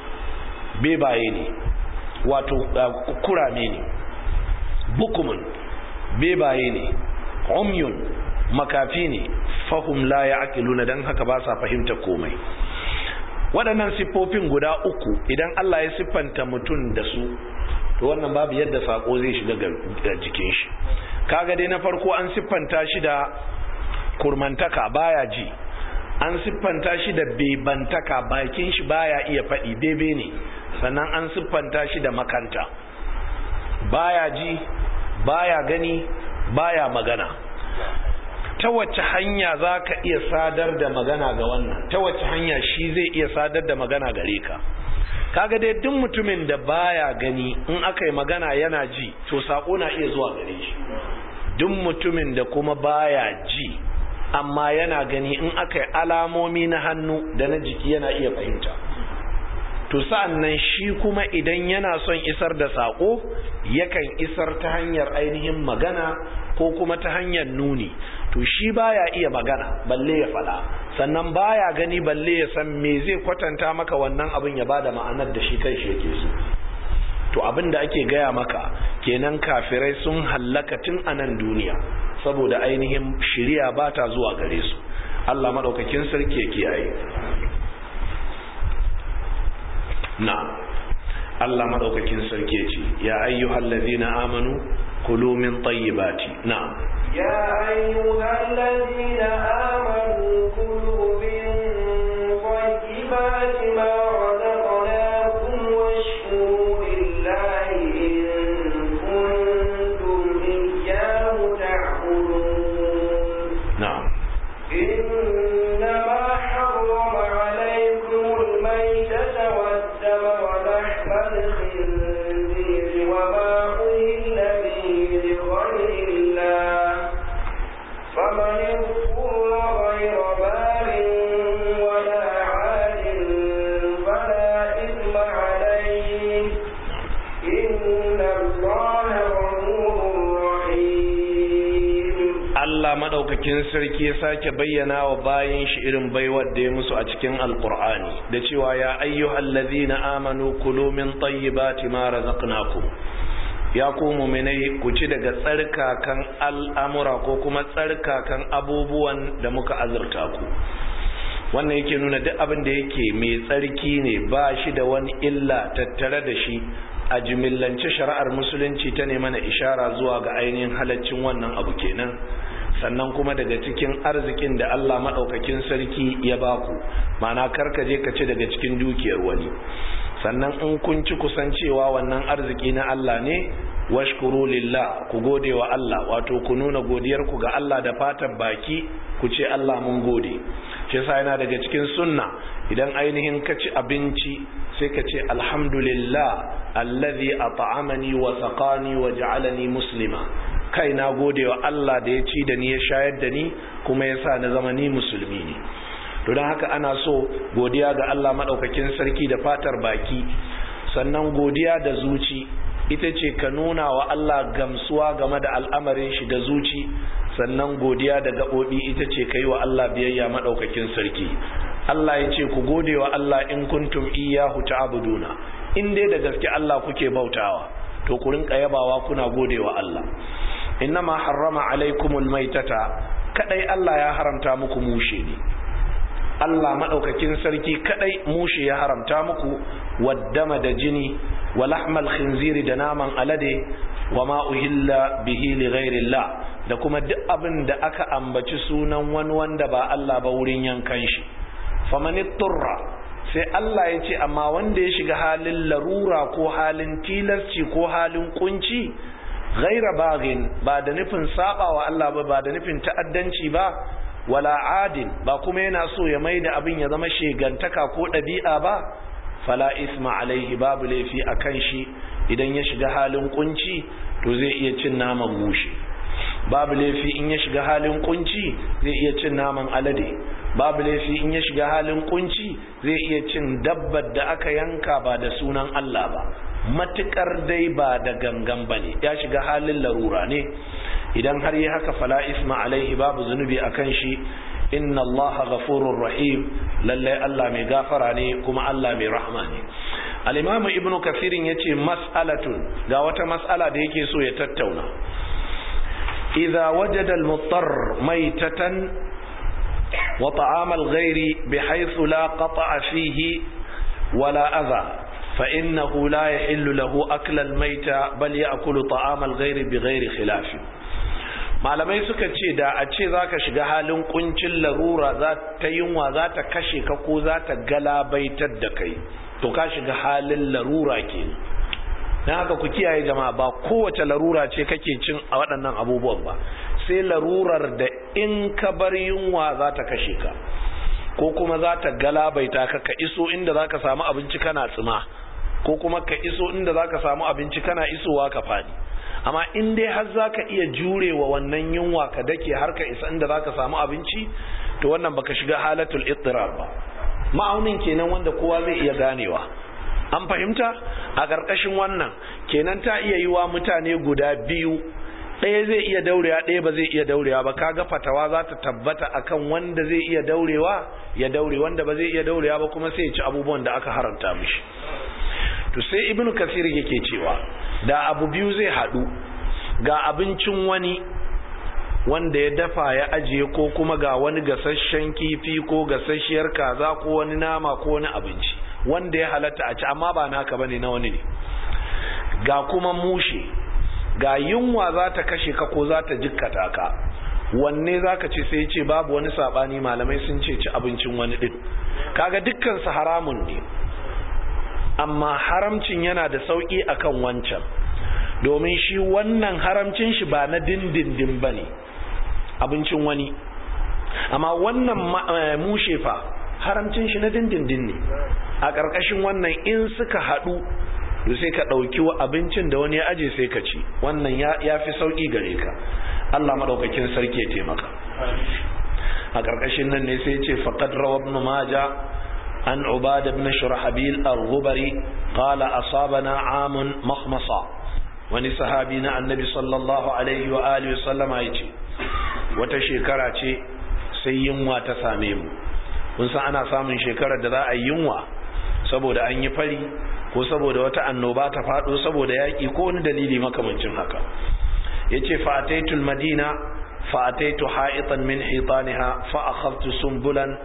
S1: bebaye ne wato kurame ne bukumun bebaye ne umyun makafi ne fahum la ya'qiluna dan haka ba sa fahimta komai waɗannan siffofin guda uku idan Allah ya siffanta mutum da su to wannan babu yadda sako zai shiga ga jikin shi kaga dai na farko an siffanta shi da kurmantaka baya ji an siffanta shi da bebantaka bakin shi baya iya faɗi bebe ne sannan an siffanta shi da makanta baya ji baya gani baya magana ta wacce hanya za ka iya sadar da magana ga wannan ta wacce hanya shi zai iya sadar da magana gare ka kaga dai duk mutumin da baya gani in aka yi magana yana ji to sako na iya zuwa gare shi duk mutumin da kuma baya ji amma yana gani in aka yi alamomi na hannu da na jiki yana iya fahimta to sa'an nan shi kuma idan yana son isar da sako yakan isar ta hanyar ainihin magana ko kuma ta hanyar nuni to shi baya iya magana balle ya fada sannan baya gani balle ya san me zai kwatanta maka wannan abin ya bada ma'anar da shi kai shi yake so to abin da ake gaya maka kenan kafirai sun hallaka tun a nan duniya saboda ainihin shiriya ba ta zuwa gare su Allah maɗaukakin sarki ya kiyaye na Allah maɗaukakin sarki ce ya ayyuhal ladina amanu kulu min tayyibati na
S2: يا أيها الذين آمنوا كلوا من طيبات ما رزقناكم واشكروا لله إن كنتم إياه تعبدون
S1: na'am
S2: إنما حرم عليكم الميتة والدم ولحم الخنزير وما أهل به لغير الله فمن اضطر غير بار ولا عاد فلا إثم عليه إن الله غفور رحيم
S1: Allah madaukakin sarki ya sake bayyana wa bayin shi irin baiwar da ya musu a cikin alkur'ani da cewa ya ayyuhal ladhina amanu kulu min tayyibati ma razaqnakum ya ku mu'minai ku ci daga tsarkakan al'amura ko kuma tsarkakan abubuwan da muka azurta ku wannan yake nuna duk abin da yake mai tsarki ne ba shi da wani illa tattare da shi a jimillance shari'ar musulunci ta ne mana ishara zuwa ga ainihin halaccin wannan abu kenan sannan kuma daga cikin arzikin da Allah maɗaukakin sarki ya baku ma'ana karka je ka ci daga cikin dukiyar wani sannan in kun ci kusancewa wannan arziki na Allah ne washkuru lillah ku gode wa Allah wato ku nuna godiyar ku ga Allah da fatan baki ku ce Allah mun gode shi yasa yana daga cikin sunna idan ainihin ka ci abinci sai ka ce alhamdulillah allazi at'amani wa saqani wa ja'alani muslima kai na gode wa Allah da ya ci da ni ya shayar da ni kuma ya sa na zama ni musulmi ne to don haka ana so godiya ga Allah madaukakin sarki da fatar baki sannan godiya da zuci ita ce ka nuna wa Allah gamsuwa game da al'amarin shi da zuci sannan godiya da gaɓoɓi ita ce ka yi wa Allah biyayya maɗaukakin sarki Allah ya ce ku gode wa Allah in kuntum iyahu ta'buduna in dai da gaske Allah kuke bautawa to ku rinka yabawa kuna gode wa Allah innama harrama alaikumul maitata kadai Allah ya haramta muku mushe ne Allah maɗaukakin sarki kadai mushe ya haramta muku waddama da jini wa lahmal khinziri da naman alade wa ma uhilla bihi li ghairillah da kuma duk abin da aka ambaci sunan wani wanda ba Allah ba wurin yankan shi faman turra sai Allah ya ce amma wanda ya shiga halin larura ko halin tilasci ko halin kunci ghaira bagin ba da nufin saba wa Allah ba ba da nufin ta'addanci ba wala adin ba kuma yana so ya mai da abin ya zama shegantaka ko ɗabi'a ba fala isma alaihi babu laifi a kan shi idan ya shiga halin kunci to zai iya cin naman mushe babu laifi in ya shiga halin kunci zai iya cin naman alade babu laifi in ya shiga halin kunci zai iya cin dabbar da aka yanka ba da sunan Allah ba matukar dai ba da gangan ba ne ya shiga halin larura ne idan har yi haka fala isma alaihi babu zunubi a kan shi inna allaha ghafurur rahim lalle Allah mai gafara ne kuma Allah mai rahma ne al-imam ibn kathirin yace mas'alatun ga wata mas'ala da yake so ya tattauna idza wajada al-muttar maytatan wa ta'am al-ghairi bihaythu la qata'a fihi wala adha فإنه لا يحل له أكل الميتة بل يأكل طعام الغير بغير خلاف malamai suka ce da a ce za ka shiga halin kuncin larura za ta yunwa za ta kashe ka ko za ta galabaitar da kai to ka shiga halin larura ke don haka ku kiyaye jama'a ba kowace larura ce kake cin a waɗannan abubuwan ba sai larurar da in ka bar yunwa za ta kashe ka ko kuma za ta galabaita ka ka iso inda za ka samu abinci kana tsima ko kuma ka iso inda za ka samu abinci kana isowa ka faɗi amma in dai har za ka iya jurewa wannan yunwa ka dake har ka isa inda za ka samu abinci to wannan baka shiga halatul ittirar ba ma'aunin kenan wanda kowa zai iya ganewa an fahimta a ƙarƙashin wannan kenan ta iya yi wa mutane guda biyu ɗaya zai iya daurewa ɗaya ba zai iya daurewa ba kaga fatawa za ta tabbata akan wanda zai iya daurewa ya daure wanda ba zai iya daurewa ba kuma sai ya ci abubuwan da aka haramta mishi to sai ibnu kasir yake cewa da abu biyu zai haɗu ga abincin wani wanda ya dafa ya ajiye ko kuma ga wani gasasshen kifi ko gasasshiyar kaza ko wani nama ko wani abinci wanda ya halatta a ci amma ba naka bane na wani ne ga kuma mushe ga yunwa za ta kashe ka ko za ta jikkata ka wanne za ka ce sai ce babu wani sabani malamai sun ce ci abincin wani din kaga dukkan su haramun ne amma haramcin yana da sauki akan wancan domin shi wannan haramcin shi ba na dindindin ba ne abincin wani amma wannan mushe fa haramcin shi na dindindin ne a ƙarƙashin wannan in suka haɗu to sai ka ɗauki wa abincin da wani ya aje sai ka ci wannan ya fi sauƙi gare ka Allah maɗaukakin sarki ya taimaka a ƙarƙashin nan ne sai ce faqad rawa ibn maja an ubada ibn shurahbil al-ghubari qala asabana amun makhmasa wani sahabi na annabi sallallahu alaihi wa alihi wa sallama yace wata shekara ce sai yunwa ta same mu kun san ana samun shekarar da za a yi yunwa saboda an yi fari ko saboda wata annoba ta faɗo saboda yaƙi ko wani dalili makamancin haka yace fa ataitul madina fa ataitu ha'itan min hitaniha fa akhadtu sumbulan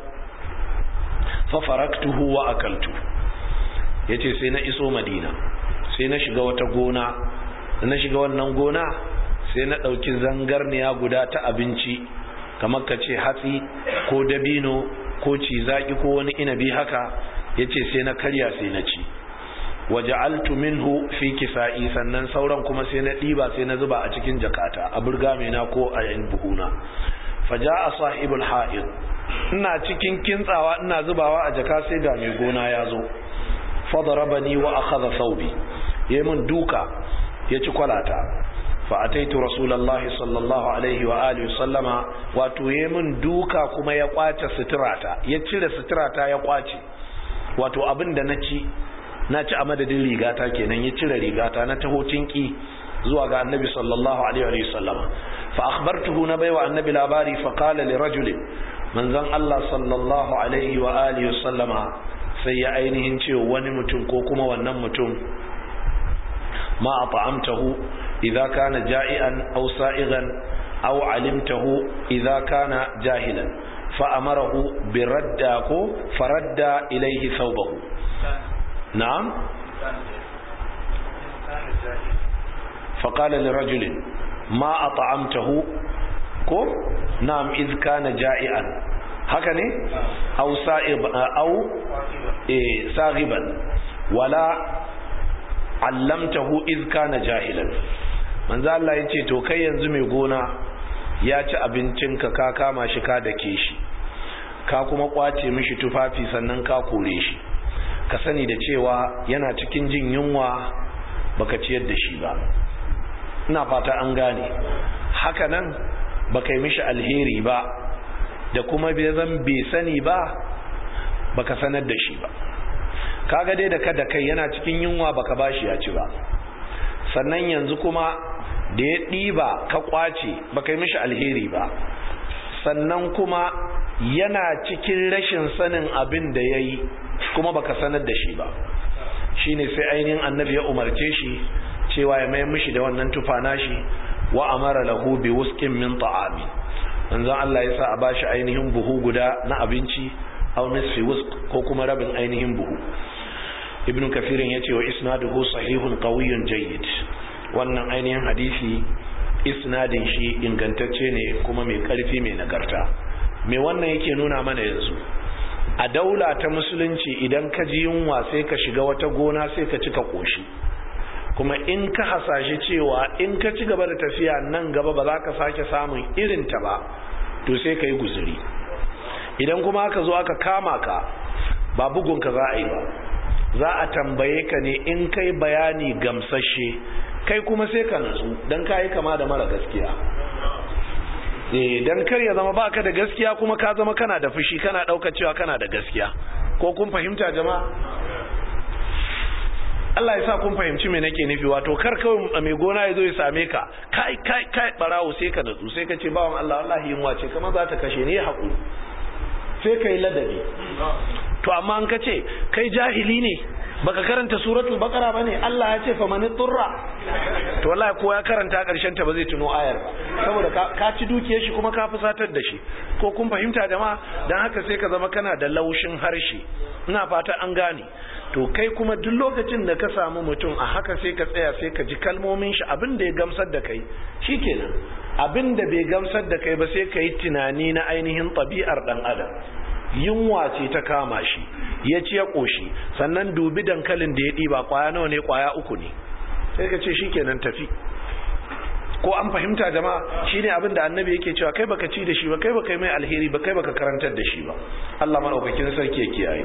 S1: fa faraktuhu wa akaltu yace sai na iso madina sai na shiga wata gona na shiga wannan gona sai na ɗauki zangarniya guda ta abinci kamar ka ce hatsi ko dabino ko cizaki ko wani inabi haka yace sai na karya sai na ci waja'altu minhu fi kisa'i sannan sauran kuma sai na diba sai na zuba a cikin jakata a burgamena ko a yan buhuna faja'a sahibul ha'id ina cikin kintsawa ina zubawa a jaka sai ga mai gona ya zo fadarabani wa akhadha thawbi yayin duka ya ci kwalata fa ataitu rasulullahi sallallahu alaihi wa alihi sallama wato yayin duka kuma ya kwace suturata ya cire suturata ya kwace wato abin da na ci na ci a madadin rigata kenan ya cire rigata na taho tinki zuwa ga annabi sallallahu alaihi wa sallam fa akhbartuhu na baiwa annabi labari fa qala li rajulin manzon Allah sallallahu alaihi wa alihi wa sallama sai ya ainihin ce wani mutum ko kuma wannan mutum ma at'amtahu idza kana ja'ian aw sa'igan aw alimtahu idza kana jahilan fa amarahu bi radda ko faradda ilayhi thawbahu نعم فقال لرجل ما أطعمته كو نعم إذ كان جائعا هكذا أو سائب أو إيه ساغبا ولا علمته إذ كان جاهلا manzo Allah ya ce to kai yanzu mai gona ya ci abincinka ka kama shi ka dake shi ka kuma kwace mishi tufafi sannan ka kore shi ka sani da cewa yana cikin jin yunwa baka ciyar da shi ba ina fata an gane haka nan baka yi mishi alheri ba da kuma bai zan bai sani ba baka sanar da shi ba kaga dai da kada kai yana cikin yunwa baka bashi ya ci ba sannan yanzu kuma da ya ɗiba ka kwace baka yi mishi alheri ba sannan kuma yana cikin rashin sanin abin da ya yi kuma baka sanar da shi ba shine sai ainihin annabi ya umarce shi cewa ya mai mishi da wannan tufa nashi wa amara lahu bi wusqin min ta'ami manzon Allah ya sa a bashi ainihin buhu guda na abinci aw nisfi wusq ko kuma rabin ainihin buhu ibnu kafirin yace wa isnaduhu sahihun qawiyyun jayyid wannan ainihin hadisi isnadin shi ingantacce ne kuma mai karfi mai nagarta me wannan yake nuna mana yanzu a daula ta musulunci idan ka ji yunwa sai ka shiga wata gona sai ka cika koshi kuma in ka hasashe cewa in ka ci gaba da tafiya nan gaba ba za ka sake samun irinta ba to sai ka yi guzuri idan kuma aka zo aka kama ka ba bugunka za a yi ba za a tambaye ka ne in kai bayani gamsashe kai kuma sai ka natsu don ka yi kama da mara gaskiya dan kar ya zama baka da gaskiya kuma ka zama kana da fushi kana dauka cewa kana da gaskiya ko kun fahimta jama'a Allah ya sa kun fahimci me nake nufi wato kar kawai mai gona ya zo ya same ka kai kai kai barawo sai ka natsu sai ka ce bawan Allah wallahi yunwa ce kamar za ta kashe ni ya haƙuri sai kai ladabi to amma an ka ce kai jahili ne baka karanta suratul baqara bane Allah ya ce faman turra to wallahi ko ya karanta karshen ta ba zai tuno ayar ba saboda ka ci dukiyar shi kuma ka fusatar da shi ko kun fahimta jama'a dan haka sai ka zama kana da laushin harshe ina fata an gane to kai kuma duk lokacin da ka samu mutum a haka sai ka tsaya sai ka ji kalmomin shi abin da ya gamsar da kai shikenan abin da bai gamsar da kai ba sai ka yi tunani na ainihin ɗabi'ar ɗan adam yunwa ce ta kama shi ya ci ya ƙoshi sannan dubi dankalin da ya ɗiba ƙwaya nawa ne ƙwaya uku ne sai ka ce shikenan tafi ko an fahimta jama'a shine abin da annabi yake cewa kai baka ci da shi ba kai baka yi mai alheri ba kai baka karantar da shi ba Allah madaukakin sarki ya kiyaye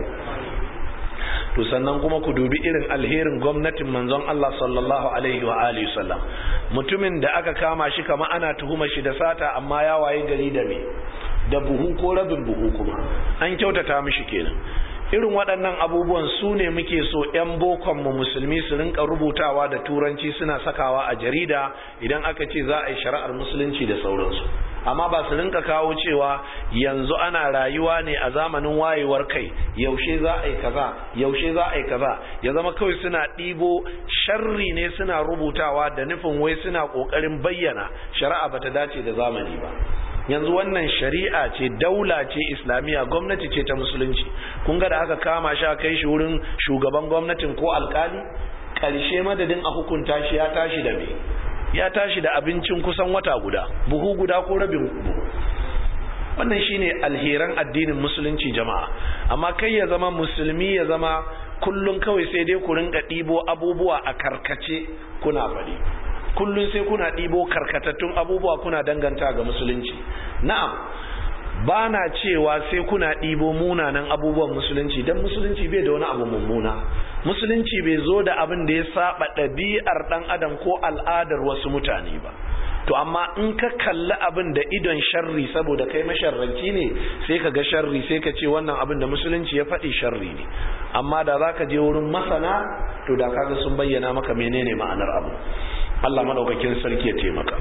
S1: to sannan kuma ku dubi irin alherin gwamnatin manzon Allah sallallahu alaihi wa alihi sallam mutumin da aka kama shi kama ana tuhuma shi da sata amma ya waye gari da me da buhu ko rabin buhu kuma an kyautata mishi kenan irin waɗannan abubuwan su ne muke so 'yan bokonmu musulmi su rinka rubutawa da turanci suna sakawa a jarida idan aka ce za a yi shari'ar musulunci da sauransu amma ba su rinka kawo cewa yanzu ana rayuwa ne a zamanin wayewar kai yaushe za a yi kaza yaushe za a yi kaza ya zama kawai suna ɗibo sharri ne suna rubutawa da nufin wai suna ƙoƙarin bayyana shari'a bata dace da zamani ba yanzu wannan shari'a ce daula ce islamiyya gwamnati ce ta musulunci kun ga da aka kama shi kai shi wurin shugaban gwamnatin ko alkali ƙarshe madadin a hukunta shi ya tashi da me ya tashi da abincin kusan wata guda buhu guda ko rabin buhu wannan shine alheran addinin musulunci jama'a amma kai ya zama musulmi ya zama kullum kawai sai dai ku rinka ɗibo abubuwa a karkace kuna faɗi kullum sai kuna ɗibo karkatattun abubuwa kuna danganta ga musulunci na'am ba na cewa sai kuna ɗibo munanan abubuwan musulunci don musulunci bai da wani abu mummuna musulunci bai zo da abin da ya saba ɗabi'ar ɗan adam ko al'adar wasu mutane ba to amma in ka kalli abin da idon sharri saboda kai masharranci ne sai ka ga sharri sai ka ce wannan abin da musulunci ya faɗi sharri ne amma da za ka je wurin masana to da kaga sun bayyana maka menene ma'anar abu Allah madaukakin sarki ya taimaka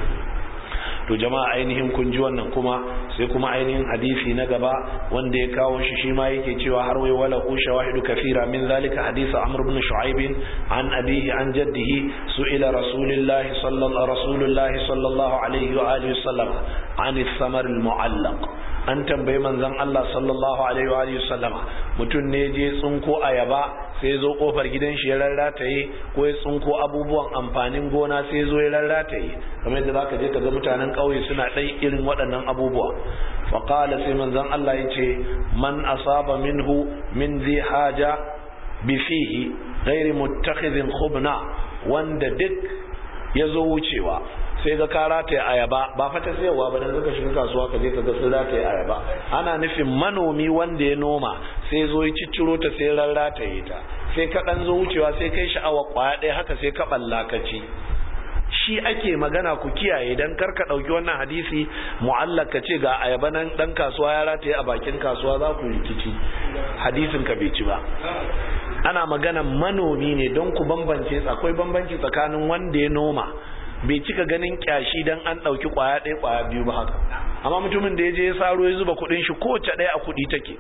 S1: to jama'a ainihin kun ji wannan kuma sai kuma ainihin hadisi na gaba wanda ya kawo shi shi ma yake cewa har wai wala ku shawahidu kafira min zalika hadisi amr ibn shu'aib an abihi an jaddihi su'ila rasulullahi sallallahu rasulullahi sallallahu alaihi wa alihi wasallam an samar al-mu'allaq an tambayi manzon Allah sallallahu alaihi wa alihi wasallama mutum ne je tsunko ayaba sai zo kofar gidan shi ya rarrataye ko ya tsunko abubuwan amfanin gona sai zo ya rarrataye kamar yadda zaka je ka ga mutanen ƙauye suna ɗai irin waɗannan abubuwa fa qala sai manzon Allah ya ce man asaba minhu min zi haja bi fihi ghairi muttakhidhin khubna wanda duk ya zo wucewa sai ga ka rataye ayaba ba fa ta sayarwa ba dan zaka shiga kasuwa ka je ka ga sun rataye ayaba ana nufin manomi wanda ya noma sai zo ya cicciro ta sai rarrataye ta sai ka dan zo wucewa sai kai sha'awa kwaya ɗaya haka sai ka balla ka ci shi ake magana ku kiyaye dan kar ka dauki wannan hadisi mu'allaq ka ce ga ayaba nan dan kasuwa ya rataye a bakin kasuwa za ku rikici hadisin ka bai ci ba ana magana manomi ne don ku bambance akwai bambanci tsakanin wanda ya noma bai cika ganin kyashi dan an dauki kwaya ɗaya kwaya biyu ba haka amma mutumin da ya je ya saro ya zuba kudin shi kowace ɗaya a kudi take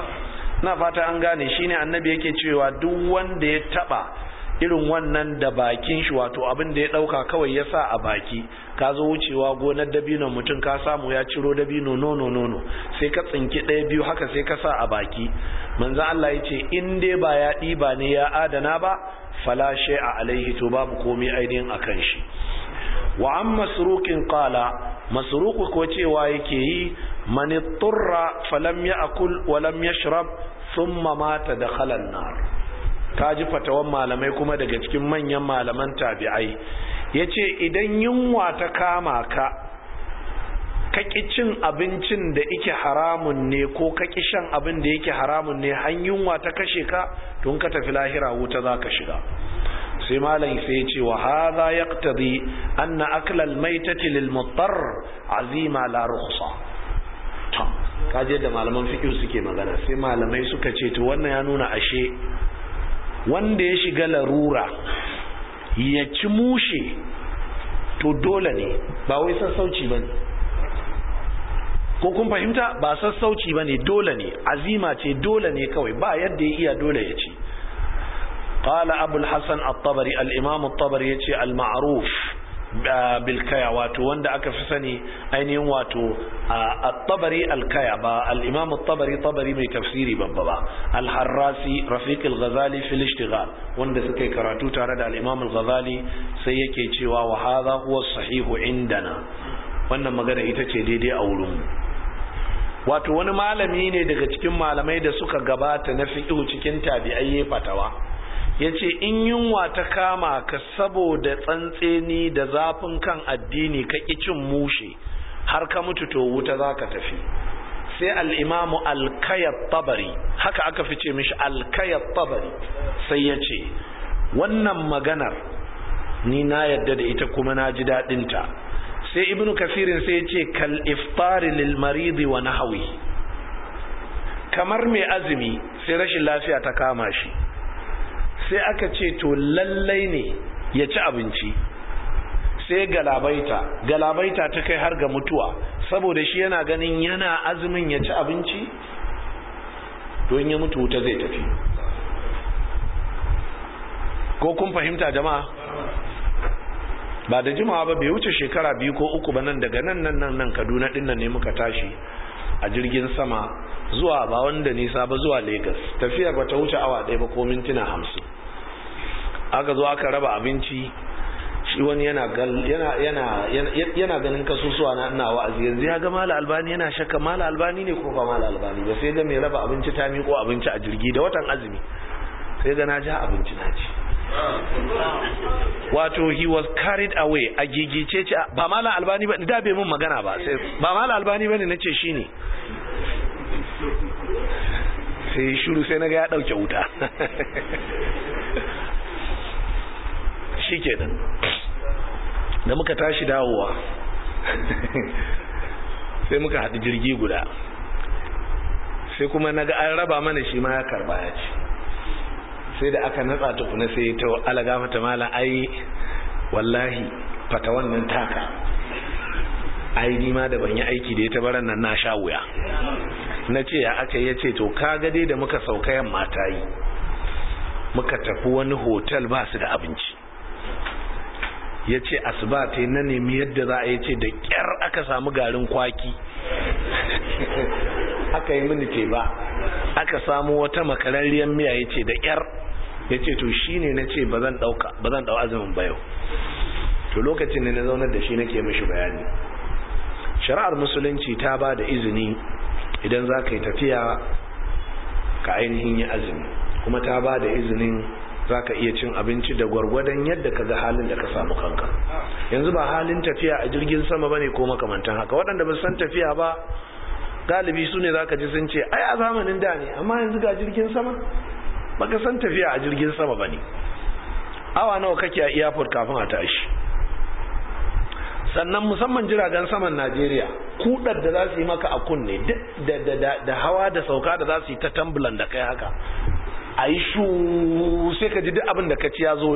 S1: na fata an gane shine annabi yake cewa duk wanda ya taba irin wannan da bakin shi wato abin da ya dauka kawai ya sa a baki ka zo wucewa gonar dabino mutum ka samu ya ciro dabino nono nono sai ka tsinki ɗaya biyu haka sai ka sa a baki manzo Allah ya ce in dai ba ya ɗiba ne ya adana ba fala a alaihi to babu komai ainihin akan shi wa an masruqin qala masruqu ko cewa yake yi man turra falam ya'kul wa lam yashrab thumma mata dakhala an-nar kaji fatawan malamai kuma daga cikin manyan malaman tabi'ai yace idan yunwa ta kama ka kaki cin abincin da yake haramun ne ko kaki shan abin da yake haramun ne har yunwa ta kashe ka tun ka tafi lahira wuta za ka shiga sai malam sai ya ce wa hadha yaqtadi anna akla al-maytati lil muttar azima la rukhsa to kaje da malaman fiqh suke magana sai malamai suka ce to wannan ya nuna ashe wanda ya shiga larura ya ci mushe to dole ne ba wai sassauci ba ne ko kun fahimta ba sassauci ba ne dole ne azima ce dole ne kawai ba yadda ya iya dole ya ci قال أبو الحسن الطبري الإمام الطبري يتي المعروف بالكيا واتو وند أكفسني أين واتو الطبري الكيا با الإمام الطبري طبري من تفسيري بابا الحراسي رفيق الغزالي في الاشتغال وند سكي كراتو تارد الإمام الغزالي سيكي تيوا وهذا هو الصحيح عندنا wannan magana ita ce daidai a wurinmu wato wani malami ne daga cikin malamai da suka gabata na fiƙihu cikin tabi'ai fatawa ya ce in yunwa ta kama ka saboda tsantseni da zafin kan addini ka cin mushe har ka mutu to wuta za ka tafi sai al'imamu alkayar tabari haka aka fi ce mishi alkayar tabari sai ya ce wannan maganar ni na yadda da ita kuma na ji daɗinta sai ibnu kafirin sai ya ce kal iftari lil maridi wa nahawi kamar mai azumi sai rashin lafiya ta kama shi sai aka ce to lallai ne ya ci abinci sai galabaita galabaita ta kai har ga mutuwa saboda shi yana ganin yana azumin ya ci abinci don ya mutu wuta zai tafi ko kun fahimta jama'a ba da jimawa ba bai wuce shekara biyu ko uku ba nan daga nan nan nan nan kaduna dinnan ne muka tashi a jirgin sama zuwa ba wanda nisa ba zuwa Legas tafiyar ba ta wuce awa ɗaya ba ko mintuna hamsin aka zo aka raba abinci shi wani yana yana yana yana ganin kasusuwa na ina wa'azi yanzu ya ga mala albani yana shakka mala albani ne ko ba mala albani ba sai ga mai raba abinci ta miƙo abinci a jirgi da watan azumi sai ga na ja abinci na ci wato he was carried away a gigice ce ba mala albani ba da bai mun magana ba sai ba mala albani bane nace shine sai shiru sai naga ya dauke wuta shikenan da muka tashi dawowa sai muka haɗu jirgi guda sai kuma naga an raba mana shi ma ya karba ya ci sai da aka natsa tukuna sai ta alaga mata mala ai wallahi fata wannan taka ai ni ma da ban yi aiki da ita baran nan na sha wuya na ce ya aka yi ce to ka dai da muka sauka yamma ta yi muka tafi wani hotel ba su da abinci ya ce asuba ta na nemi yadda za a yi ce da kyar aka samu garin kwaki aka yi mini ce ba aka samu wata makararriyar miya ya ce da kyar ya ce to shi ne na ce ba zan ɗau azumin bayo to lokacin ne na zaunar da shi nake mishi bayani shari'ar musulunci ta ba da izini idan za ka yi tafiya ka ainihin yi azumi kuma ta ba da izinin za ka iya cin abinci da gwargwadon yadda ka ga halin da ka samu kanka yanzu ba halin tafiya a jirgin sama ba ne ko makamantan haka waɗanda ba san tafiya ba galibi su ne za ka ji sun ce ai a zamanin da ne amma yanzu ga jirgin sama baka san tafiya a jirgin sama ba ne awa nawa kake a airport kafin a tashi sannan musamman jiragen saman najeriya kudar da za su yi maka a kunne da hawa da sauka da za su yi ta tambulan da kai haka a yi shu sai ka ji duk abin da ka ci ya zo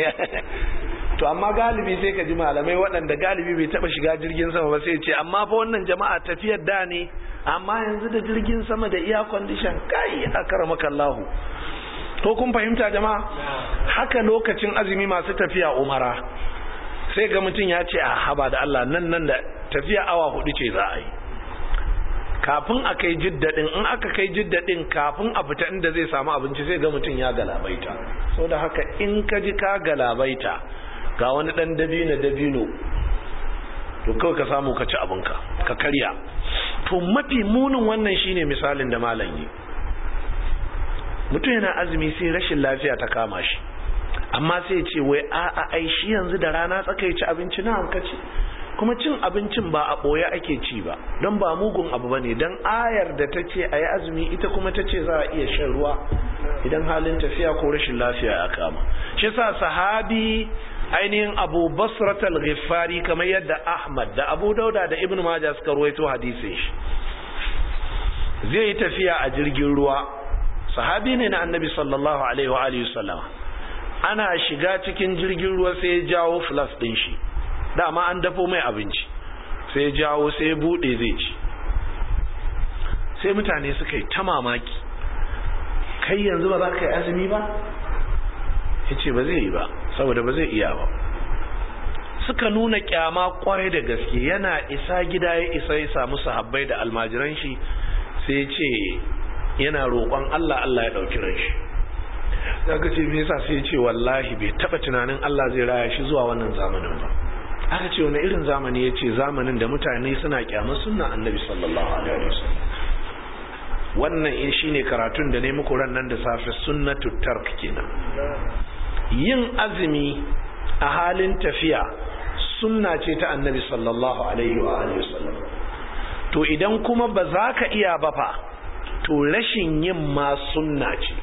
S1: to amma galibi sai ka ji malamai waɗanda galibi bai taɓa shiga jirgin sama ba sai ce amma fa wannan jama'a tafiyar da ne amma yanzu da jirgin sama da iya condition kai akramaka Allah ko kun fahimta jama'a haka lokacin azumi masu tafiya umara sai ga mutum ya ce a haba da Allah nan nan da tafiya awa hudu ce za a yi kafin a kai jiddadin in aka kai jiddadin kafin a fita inda zai samu abinci sai ga mutum ya galabaita sau da haka in ka ji ka galabaita ga wani dan dabino dabino to kawai ka samu ka ci abinka ka karya to mafi munin wannan shine misalin da malam yi mutum yana azumi sai rashin lafiya ta kama shi amma sai ce wai a'a ai shi yanzu da rana tsaka ya ci abinci na hankaci kuma cin abincin ba a ɓoye ake ci ba don ba mugun abu ba ne don ayar da ta ce a yi azumi ita kuma ta ce za a iya shan ruwa idan halin tafiya ko rashin lafiya ya kama shi sa sahabi ainihin abu basratal ghifari kamar yadda ahmad da abu dauda da ibn maja suka ruwaito hadisin shi zai yi tafiya a jirgin ruwa sahabi ne na annabi sallallahu alaihi wa alihi wasallam ana shiga cikin jirgin ruwa sai ya jawo flas din shi dama an dafo mai abinci sai ya jawo sai ya bude zai ci sai mutane suka yi ta mamaki kai yanzu ba za ka yi azumi ba ya ce ba zai yi ba saboda ba zai iya ba suka nuna kyama kwarai da gaske yana isa gida ya isa ya samu sahabbai da almajiran shi sai ya ce yana roƙon Allah Allah ya ɗauki ran shi daga ce me yasa sai ya ce wallahi bai taɓa tunanin Allah zai raya shi zuwa wannan zamanin ba aka ce wani irin zamani ya ce zamanin da mutane suna kyamar sunna annabi sallallahu alaihi wasallam wannan in shine karatun da ne muku ran nan da safe sunnatu tark kenan yin azumi a halin tafiya sunna ce ta annabi sallallahu alaihi wa alihi wasallam to idan kuma ba za ka iya ba fa to rashin yin ma sunna ce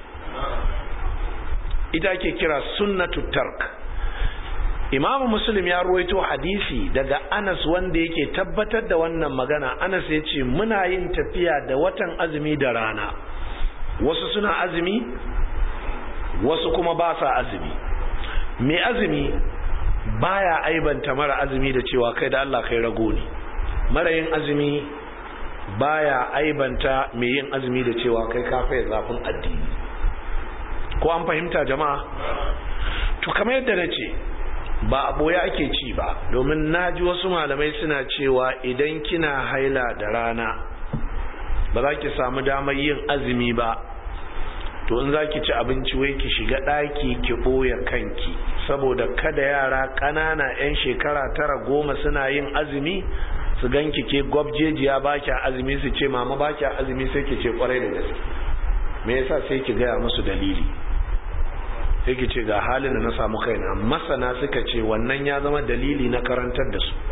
S1: ita ke kira sunnatu tark imamu muslim ya ruwaito hadisi daga anas wanda yake tabbatar da wannan magana anas ya ce muna yin tafiya da watan azumi da rana wasu suna azumi wasu kuma ba sa azumi mai azumi baya aibanta mara azumi da cewa kai da Allah kai rago ne mara yin azumi baya aibanta mai yin azumi da cewa kai kafa zafin addini ko an fahimta jama'a to kamar yadda na ce ba a ɓoye ake ci ba domin na ji wasu malamai suna cewa idan kina haila da rana ba za ki samu damar yin azumi ba to in za ki ci abinci wai ki shiga ɗaki ki ɓoye kanki saboda kada yara ƙanana 'yan shekara tara goma suna yin azumi su ganki ke gwabjejiya ba kya azumi su ce mama ba kya azumi sai ki ce kwarai da gaske me yasa sai ki gaya musu dalili sai ki ce ga halin da na samu kaina masana suka ce wannan ya zama dalili na karantar da su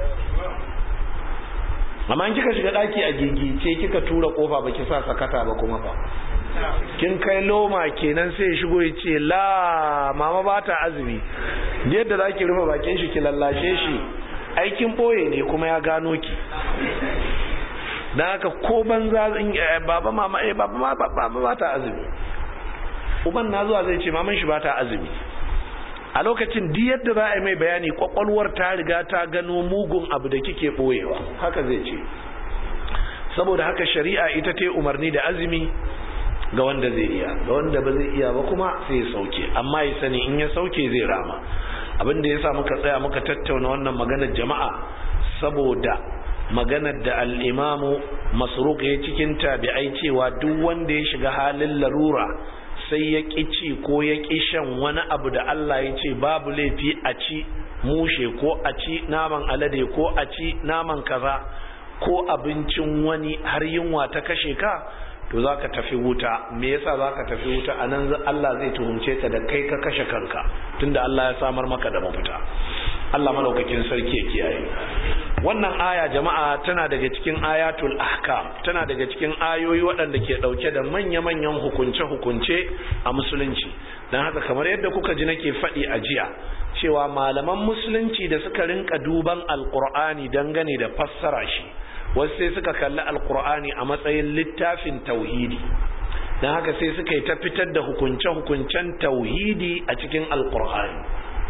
S1: amma in kika shiga daki a gigice kika tura kofa baki sa sakata ba kuma fa kin kai loma kenan sai ya shigo ya ce la mama ba ta azumi yadda zaki rufe bakin shi ki lallashe shi aikin boye ne kuma ya gano ki dan haka ko banza baba mama eh baba baba ba ta azumi uban na zuwa zai ce maman shi ba ta azumi a lokacin di yadda za a yi mai bayani kwakwalwar ta riga ta gano mugun abu da kike boyewa haka zai ce saboda haka shari'a ita ta umarni da azumi ga wanda zai iya ga wanda ba zai iya ba kuma sai ya sauke amma ya sani in ya sauke zai rama abin da ya sa muka tsaya muka tattauna wannan maganar jama'a saboda maganar da al'imamu masruq ya cikin tabi'ai cewa duk wanda ya shiga halin larura sai ya ƙi ci ko ya ƙi shan wani abu da Allah ya ce babu laifi a ci mushe ko a ci naman alade ko a ci naman kaza ko abincin wani har yunwa ta kashe ka to za ka tafi wuta me yasa za ka tafi wuta a nan Allah zai tuhumce ka da kai ka kashe kanka tunda Allah ya samar maka da mafita Allah malaukakin sarki ya kiyaye wannan aya jama'a tana daga cikin ayatul ahkam tana daga cikin ayoyi waɗanda ke ɗauke da manya-manyan hukunce-hukunce a musulunci don haka kamar yadda kuka ji nake faɗi a jiya cewa malaman musulunci da suka rinka duban alkur'ani dangane da fassara shi wasu sai suka kalli alkur'ani a matsayin littafin tauhidi don haka sai suka yi ta fitar da hukunce-hukuncen tauhidi a cikin alkur'ani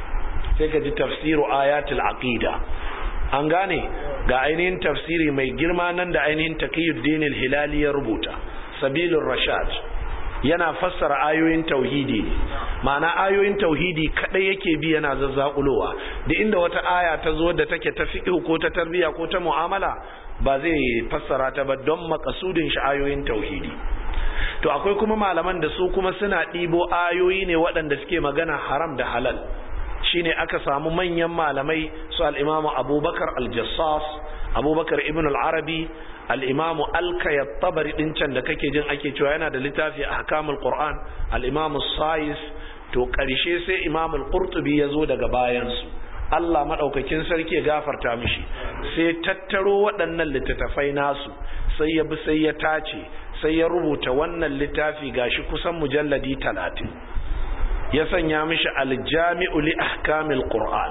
S1: sai ka ji tafsiru ayatul aqida an gane ga ainihin tafsiri mai girma nan da ainihin taqiyuddin al-hilali ya rubuta sabilur rashad yana fassara ayoyin tauhidi ne ma'ana ayoyin tauhidi kadai yake bi yana zazzakulowa da inda wata aya ta zo da take ta fiqh ko ta tarbiya ko ta mu'amala ba zai fassara ta ba don makasudin shi ayoyin tauhidi to akwai kuma malaman da su kuma suna ɗibo ayoyi ne waɗanda suke magana haram da halal shine aka samu manyan malamai su al'imamu abubakar al-jassas abubakar ibn al-arabi al'imamu alkayat tabari ɗin can da kake jin ake cewa yana da littafi a hakamul qur'an al'imamu sayis to ƙarshe sai imamul qurtubi ya zo daga bayansu Allah maɗaukakin sarki ya gafarta mishi sai tattaro waɗannan littattafai nasu sai ya bi sai ya tace sai ya rubuta wannan littafi gashi kusan mujalladi talatin ya sanya mishi aljami'u li ahkamil qur'an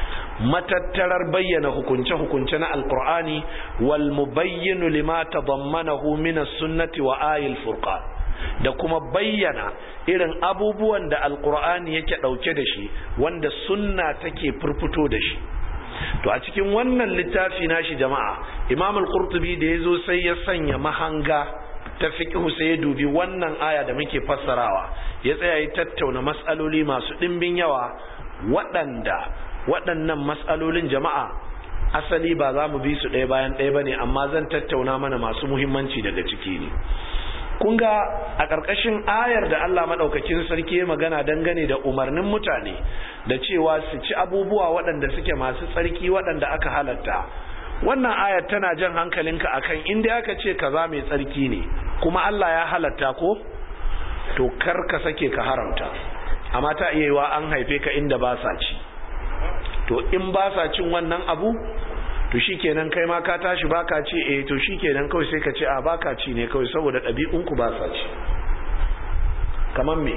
S1: matattarar bayyana hukunce-hukunce na alqur'ani wal mubayyinu lima tadammanahu min as-sunnati wa ayil furqan da kuma bayyana irin abubuwan da alkur'ani yake ɗauke da shi wanda sunna take furfuto da shi to a cikin wannan littafi nashi jama'a imam al-qurtubi da yazo sai ya sanya mahanga ta fiqhu sai ya dubi wannan aya da muke fassarawa ya tsaya ya tattauna mas'aloli masu dimbin yawa waɗanda waɗannan mas'alolin jama'a asali ba za mu bi su ɗaya bayan ɗaya bane amma zan tattauna mana masu muhimmanci daga ciki ne kun ga a ƙarƙashin ayar da Allah maɗaukakin sarki ya magana dangane da umarnin mutane da cewa su ci abubuwa waɗanda suke masu tsarki waɗanda aka halatta wannan ayar tana jan hankalinka akan inda aka ce kaza mai tsarki ne kuma Allah ya halatta ko to kar ka sake ka haramta amma ta iya yiwa an haife ka inda ba sa ci to in ba sa cin wannan abu to shikenan kai ma ka tashi baka ci eh to shikenan kawai sai ka ce a baka ci ne kawai saboda ɗabi'unku ba sa ci kamar me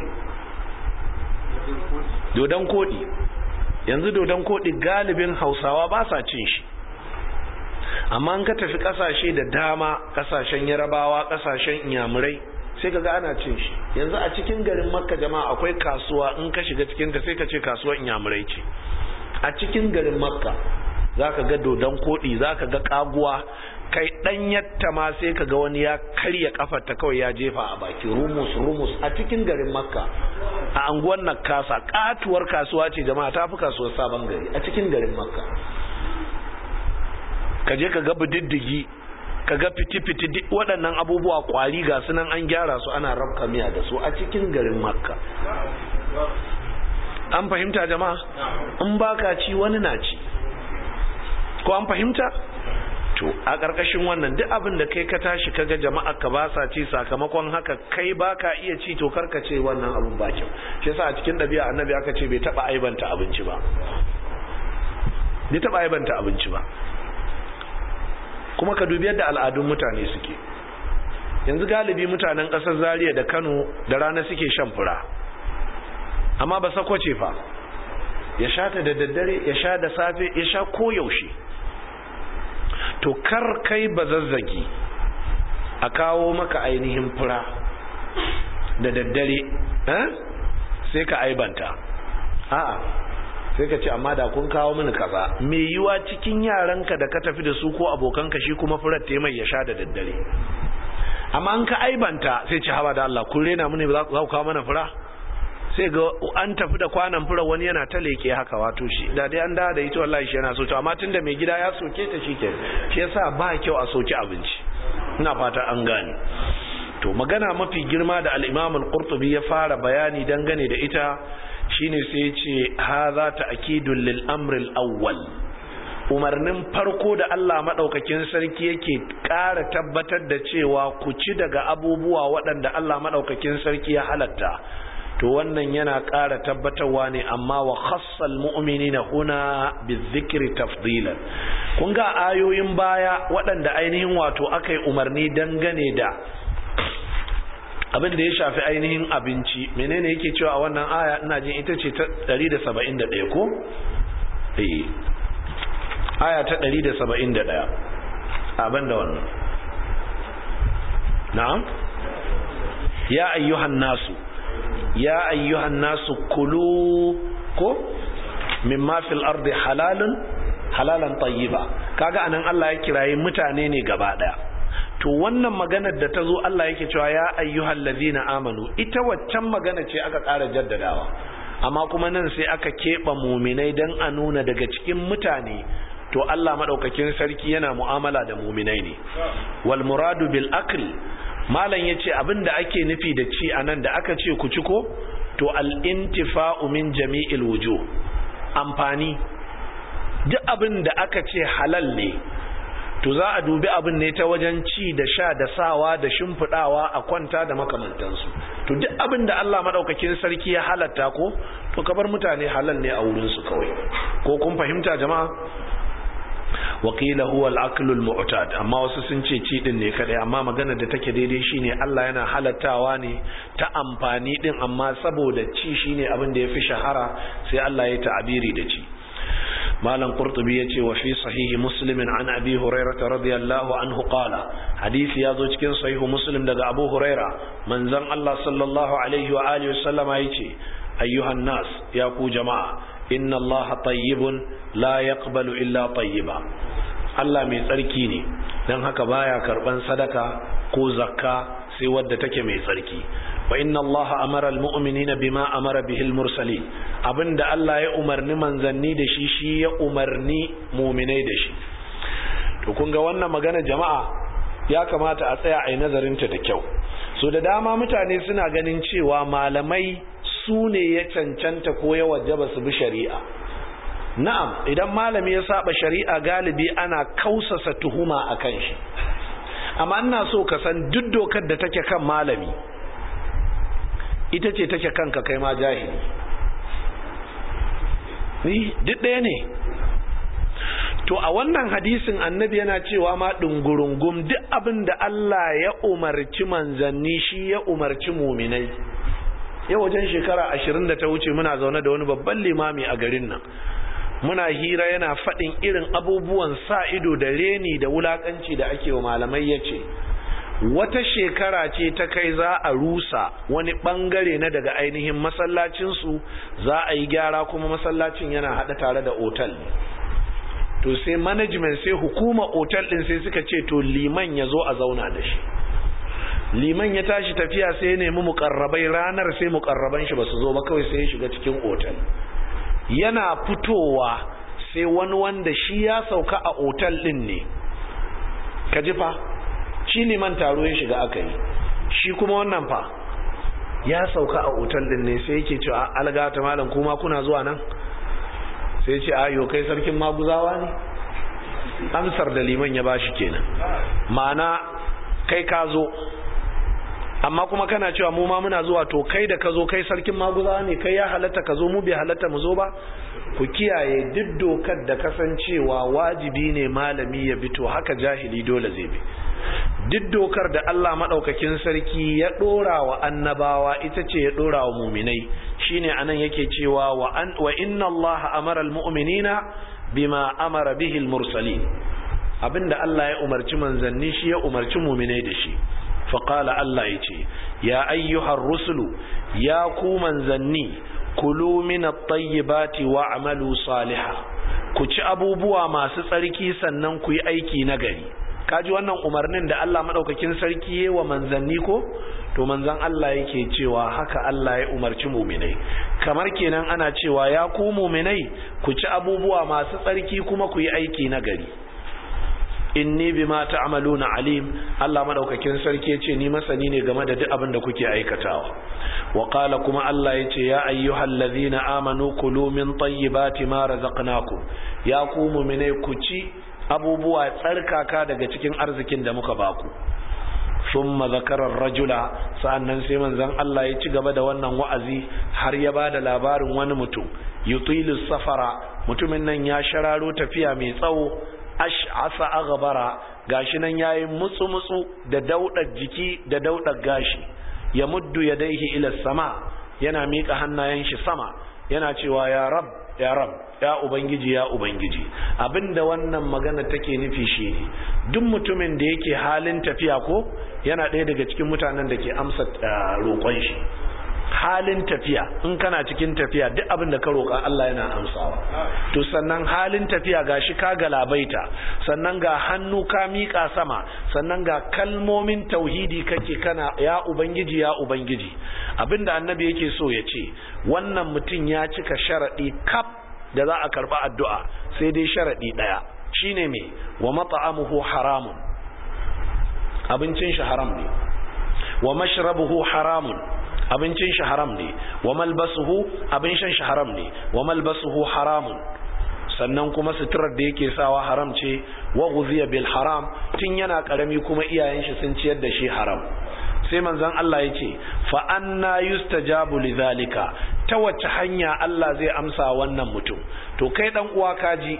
S1: dodon koɗi yanzu dodon koɗi galibin hausawa ba sa cin shi amma an ka tafi ƙasashe da dama ƙasashen yarabawa ƙasashen inyamurai sai ka ga ana cin shi yanzu a cikin garin makka jama'a akwai kasuwa in ka shiga cikinta sai ka ce kasuwar inyamurai ce a cikin garin makka za ka ga dodon koɗi za ka ga ƙaguwa kai ɗanyatta ma sai ka ga wani ya karya kafarta kawai ya jefa a baki rumus rumus a cikin garin makka a anguwan nakasa katuwar kasuwa ce jama'a ta fi kasuwar sabon gari a cikin garin makka ka je ka ga bididdigi ka ga fiti-fiti duk waɗannan abubuwa kwari ga su nan an gyara su ana rabka miya da su a cikin garin makka an fahimta jama'a in baka ci wani na ci ko an fahimta to a ƙarƙashin wannan duk abin da kai ka tashi kaga jama'a ka ba sa ci sakamakon haka kai baka iya ci to karka ce wannan abin ba kyau shi yasa a cikin ɗabi'a annabi aka ce bai taɓa aibanta abinci ba bai taɓa aibanta abinci ba kuma ka dubi yadda al'adun mutane suke yanzu galibi mutanen ƙasar zaria da kano da rana suke shan fura amma ba sakwace fa ya sha ta da daddare ya sha da safe ya sha koyaushe to kar kai ba zazzagi a kawo maka ainihin fura da daddare sai ka aibanta a'a sai ka ce amma da kun kawo mini kaza me yiwa cikin yaranka da ka tafi da su ko abokanka shi kuma furar ta mai ya sha da daddare amma an ka aibanta sai ce haba da Allah kun rena mini za ku kawo mana fura sai ga an tafi da kwanan fura wani yana ta leke haka wato shi da dai an da da ita wallahi shi yana so to amma tunda mai gida ya soke ta shi ke shi yasa ba kyau a soki abinci ina fata an gane to magana mafi girma da al-Imam al-Qurtubi ya fara bayani dangane da ita shine sai ya ce hadha ta'kidul lil amr al-awwal umarnin farko da Allah madaukakin sarki yake ƙara tabbatar da cewa ku ci daga abubuwa waɗanda Allah madaukakin sarki ya halatta to wannan yana ƙara tabbatarwa ne amma wa khassal mu'minina huna bizikri tafdilan kun ga ayoyin baya waɗanda ainihin wato aka yi umarni dangane da abin da ya shafi ainihin abinci menene yake cewa a wannan aya ina jin ita ce ta 171 ko eh aya ta 171 abin da wannan na'am ya ayyuhan nasu ya ayyuhan nasu kulu ko mimma fil ardi halalun halalan tayyiba kaga anan Allah ya kirayi mutane ne gaba daya to wannan maganar da ta zo Allah yake cewa ya ayyuhal ladina amanu ita waccan magana ce aka ƙara jaddadawa amma kuma nan sai aka keɓe muminai dan a nuna daga cikin mutane to Allah madaukakin sarki yana mu'amala da muminai ne wal muradu bil akli malam yace abinda ake nufi da ci anan da aka ce ku ci ko to al intifa'u min jami'il wujuh amfani duk abin da aka ce halal ne to za a dubi abin ne ta wajen ci da sha da sawa da shimfidawa a kwanta da makamantansu to duk abin da Allah madaukakin sarki ya halatta ko to kabar mutane halal ne a wurin su kawai ko kun fahimta jama'a wakila huwa al-aklul mu'tad amma wasu sun ce ci din ne kadai amma magana da take daidai shine Allah yana halattawa ne ta amfani din amma saboda ci shine abin da yafi shahara sai Allah ya ta'abiri da ci malam qurtubi yace wa fi sahihi muslim an abi hurairah radiyallahu anhu qala hadisi yazo cikin sahihu muslim daga abu huraira manzon Allah sallallahu alaihi wa alihi wasallama yace ayyuhan nas ya ku jama'a inna Allah tayyibun la yaqbalu illa tayyiba Allah mai tsarki ne dan haka baya karban sadaka ko zakka sai wadda take mai tsarki wa inna Allah amara almu'minina bima amara bihi almursalin abinda Allah ya umarni manzanni da shi shi ya umarni mu'minai da shi to kun ga wannan magana jama'a ya kamata a tsaya a yi nazarin ta da kyau so da dama mutane suna ganin cewa malamai su ne ya cancanta ko ya wajaba su bi shari'a na'am idan malami ya saba shari'a galibi ana kausasa tuhuma akan shi amma ina so ka san duk dokar da take kan malami ita ce take kanka kai ma jahili ni duk ɗaya ne to a wannan hadisin annabi yana cewa ma ɗungurungum duk abin da Allah ya umarci manzanni shi ya umarci muminai yau wajen shekara ashirin da ta wuce muna zaune da wani babban limami a garin nan muna hira yana faɗin irin abubuwan sa ido da reni da wulakanci da ake wa malamai ya ce wata shekara ce ta kai za a rusa wani ɓangare na daga ainihin masallacinsu za a yi gyara kuma masallacin yana haɗa tare da otal to sai management sai hukuma otal ɗin sai suka ce to liman ya zo a zauna da shi liman ya tashi tafiya sai ya nemi mukarrabai ranar sai mukarraban shi ba su zo ba kawai sai ya shiga cikin otal yana fitowa sai wani wanda shi ya sauka a otal din ne ka ji fa shi liman taro ya shiga aka yi shi kuma wannan fa ya sauka a otal din ne sai yake cewa alga ta malam kuma kuna zuwa nan sai ce ayo kai sarkin maguzawa ne amsar da liman ya bashi kenan ma'ana kai ka zo amma kuma kana cewa mu ma muna zuwa to kai da ka zo kai sarkin maguza ne kai ya halatta ka zo mu bai halatta mu zo ba ku kiyaye duk dokar da kasancewa wajibi ne malami ya bi to haka jahili dole zai bi duk dokar da Allah madaukakin sarki ya dora wa annabawa ita ce ya dora wa muminai shine anan yake cewa wa an wa inna Allah amara almu'minina bima amara bihi almursalin abinda Allah ya umarci manzanni shi ya umarci muminai da shi faƙala Allah ya ce ya ayyuhar rusulu ya ku manzanni kulu min at-tayyibati wa amalu saliha ku ci abubuwa masu tsarki sannan ku yi aiki na gari kaji wannan umarnin da Allah madaukakin sarki ya wa manzanni ko to manzan Allah yake cewa haka Allah ya umarci muminai kamar kenan ana cewa ya ku muminai ku ci abubuwa masu tsarki kuma ku yi aiki na gari inni bima ta'maluna alim Allah madaukakin sarki yace ni masani ne game da duk abin da kuke aikatawa wa qala kuma Allah yace ya ayyuhallazina amanu kulu min tayyibati ma razaqnakum ya ku mu'mine ku ci abubuwa tsarkaka daga cikin arzikin da muka baku thumma zakara rajula sa'annan sai manzon Allah ya ci gaba da wannan wa'azi har ya bada labarin wani mutum yutilu safara mutumin nan ya shararo tafiya mai tsawo ash'asa aghbara gashi nan yayi mutsu mutsu da daudar jiki da daudar gashi ya muddu yadaihi ila sama yana mika hannayen shi sama yana cewa ya rab ya rab ya ubangiji ya ubangiji abinda wannan magana take nufi shi duk mutumin da yake halin tafiya ko yana ɗaya daga cikin mutanen da ke amsa roƙon shi halin tafiya in kana cikin tafiya duk abin da ka roƙa Allah yana amsawa to sannan halin tafiya gashi ka galabaita sannan ga hannu ka miƙa sama sannan ga kalmomin tauhidi kake kana ya ubangiji ya ubangiji abinda annabi yake so ya ce wannan mutum ya cika sharaɗi kaf da za a karɓa addu'a sai dai sharaɗi ɗaya shine me wa mat'amuhu haramun abincin shi haram ne wa mashrabuhu haramun abincin shi haram ne wa malbasuhu abin shan shi haram ne wa malbasuhu haramun sannan kuma suturar da yake sawa haram ce wa ghuziya bil haram tun yana karami kuma iyayen shi sun ciyar da shi haram sai manzon Allah ya ce fa anna yustajabu lidhalika ta wace hanya Allah zai amsa wannan mutum to kai dan uwa kaji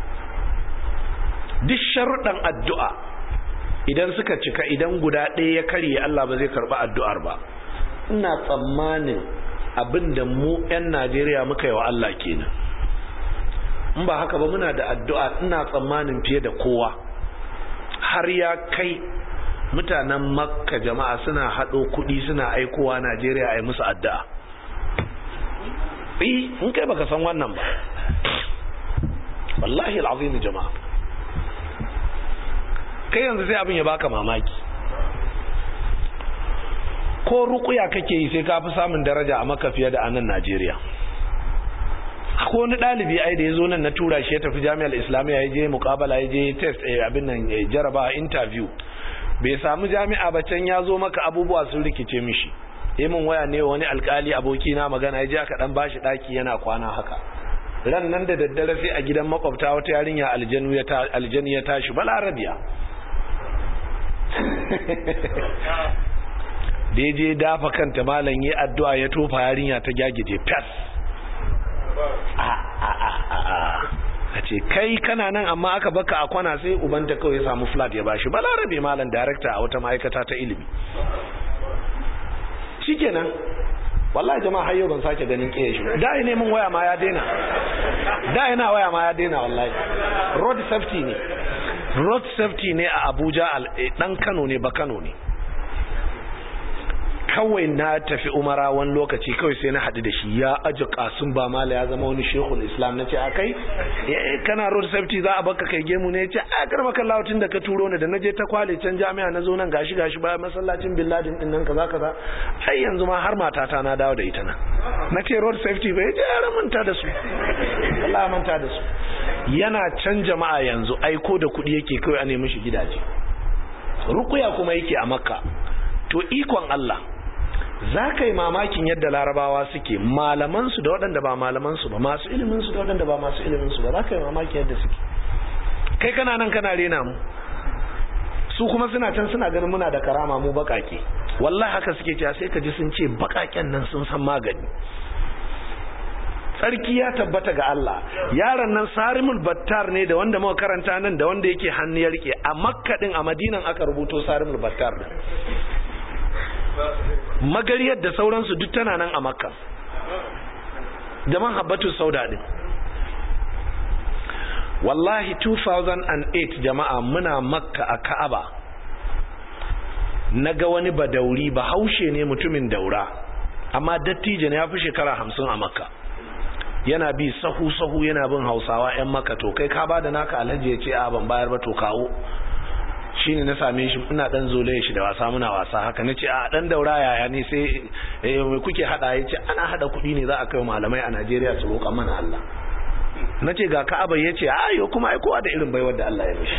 S1: duk sharuɗan addu'a idan suka cika idan guda ɗaya ya karye Allah ba zai karɓi addu'ar ba ina tsammanin abin da mu 'yan najeriya muka yi wa Allah kenan in ba haka ba muna da addu'a ina tsammanin fiye da kowa har ya kai mutanen makka jama'a suna haɗo kuɗi suna aikowa najeriya a yi musu addu'a in kai baka san wannan ba wallahi al'azimi jama'a kai yanzu sai abin ya baka mamaki ko rukuya kake yi sai ka fi samun daraja a maka fiye da anan najeriya ko wani ɗalibi ai da ya zo nan na tura shi ya tafi jami'ar islamiyya ya je mukabala ya je test abin nan jaraba interview bai samu jami'a ba can ya zo maka abubuwa sun rikice mishi min waya ne wani alkali aboki na magana ya je aka dan bashi daki yana kwana haka ran nan da daddare sai a gidan makwabta wata yarinya aljanu ya ta aljani ya tashi balarabiya da je dafa kanta malam yi addu'a ya tofa yarinya ta gyagije fas a ce kai kana nan amma aka baka a kwana sai ubanta kawai ya samu flat ya bashi balarabe malam director a wata ma'aikata ta ilimi shikenan wallahi jama'a har yau ban sake ganin kiyaye shi da ina neman waya ma ya daina da ina waya ma ya daina wallahi road safety ne road safety ne a Abuja dan Kano ne ba Kano ne kawai na tafi umara wani lokaci kawai sai na haɗu da shi ya aji kasun ba mala ya zama wani shekul islam na ce a kai kana road safety za a baka kai gemu ne ya ce a karma kan lawatin da ka turo ni da na je ta kwale can jami'a na zo nan gashi gashi bayan masallacin bin ladin din nan kaza kaza ai yanzu ma har matata na dawo da ita nan na ce road safety bai je ya manta da su Allah manta da su yana can jama'a yanzu aiko da kuɗi yake kawai a nemi shi gidaje rukuya kuma yake a makka to ikon Allah za ka yi mamakin yadda larabawa suke malamansu da waɗanda ba malamansu ba masu iliminsu da waɗanda ba masu iliminsu ba za ka yi mamakin yadda suke kai kana nan kana rena mu su kuma suna can suna ganin muna da karama mu baƙaƙe wallahi haka suke cewa sai ka ji sun ce baƙaƙen nan sun san magani tsarki ya tabbata ga Allah yaron nan sarimul battar ne da wanda muka karanta nan da wanda yake hannu ya rike a makka din a madinan aka rubuto sarimul battar din magariyar da sauransu duk tana nan a makka da man habbatu sauda din wallahi 2008 jama'a muna makka a ka'aba na ga wani badauri ba haushe ne mutumin daura amma dattijo ne ya fi shekara hamsin a makka yana bi sahu-sahu yana bin hausawa 'yan maka to kai ka ba da naka alhaji ya ce a ban bayar ba to kawo shi ne na same shi ina dan zole shi da wasa muna wasa haka na ce a dan daura yaya ne sai mai kuke hada ya ce ana hada kudi ne za a kai malamai a najeriya su roƙa mana allah na ce ga ka'aba ya ce a yau kuma aikowa da irin baiwar da allah ya mishi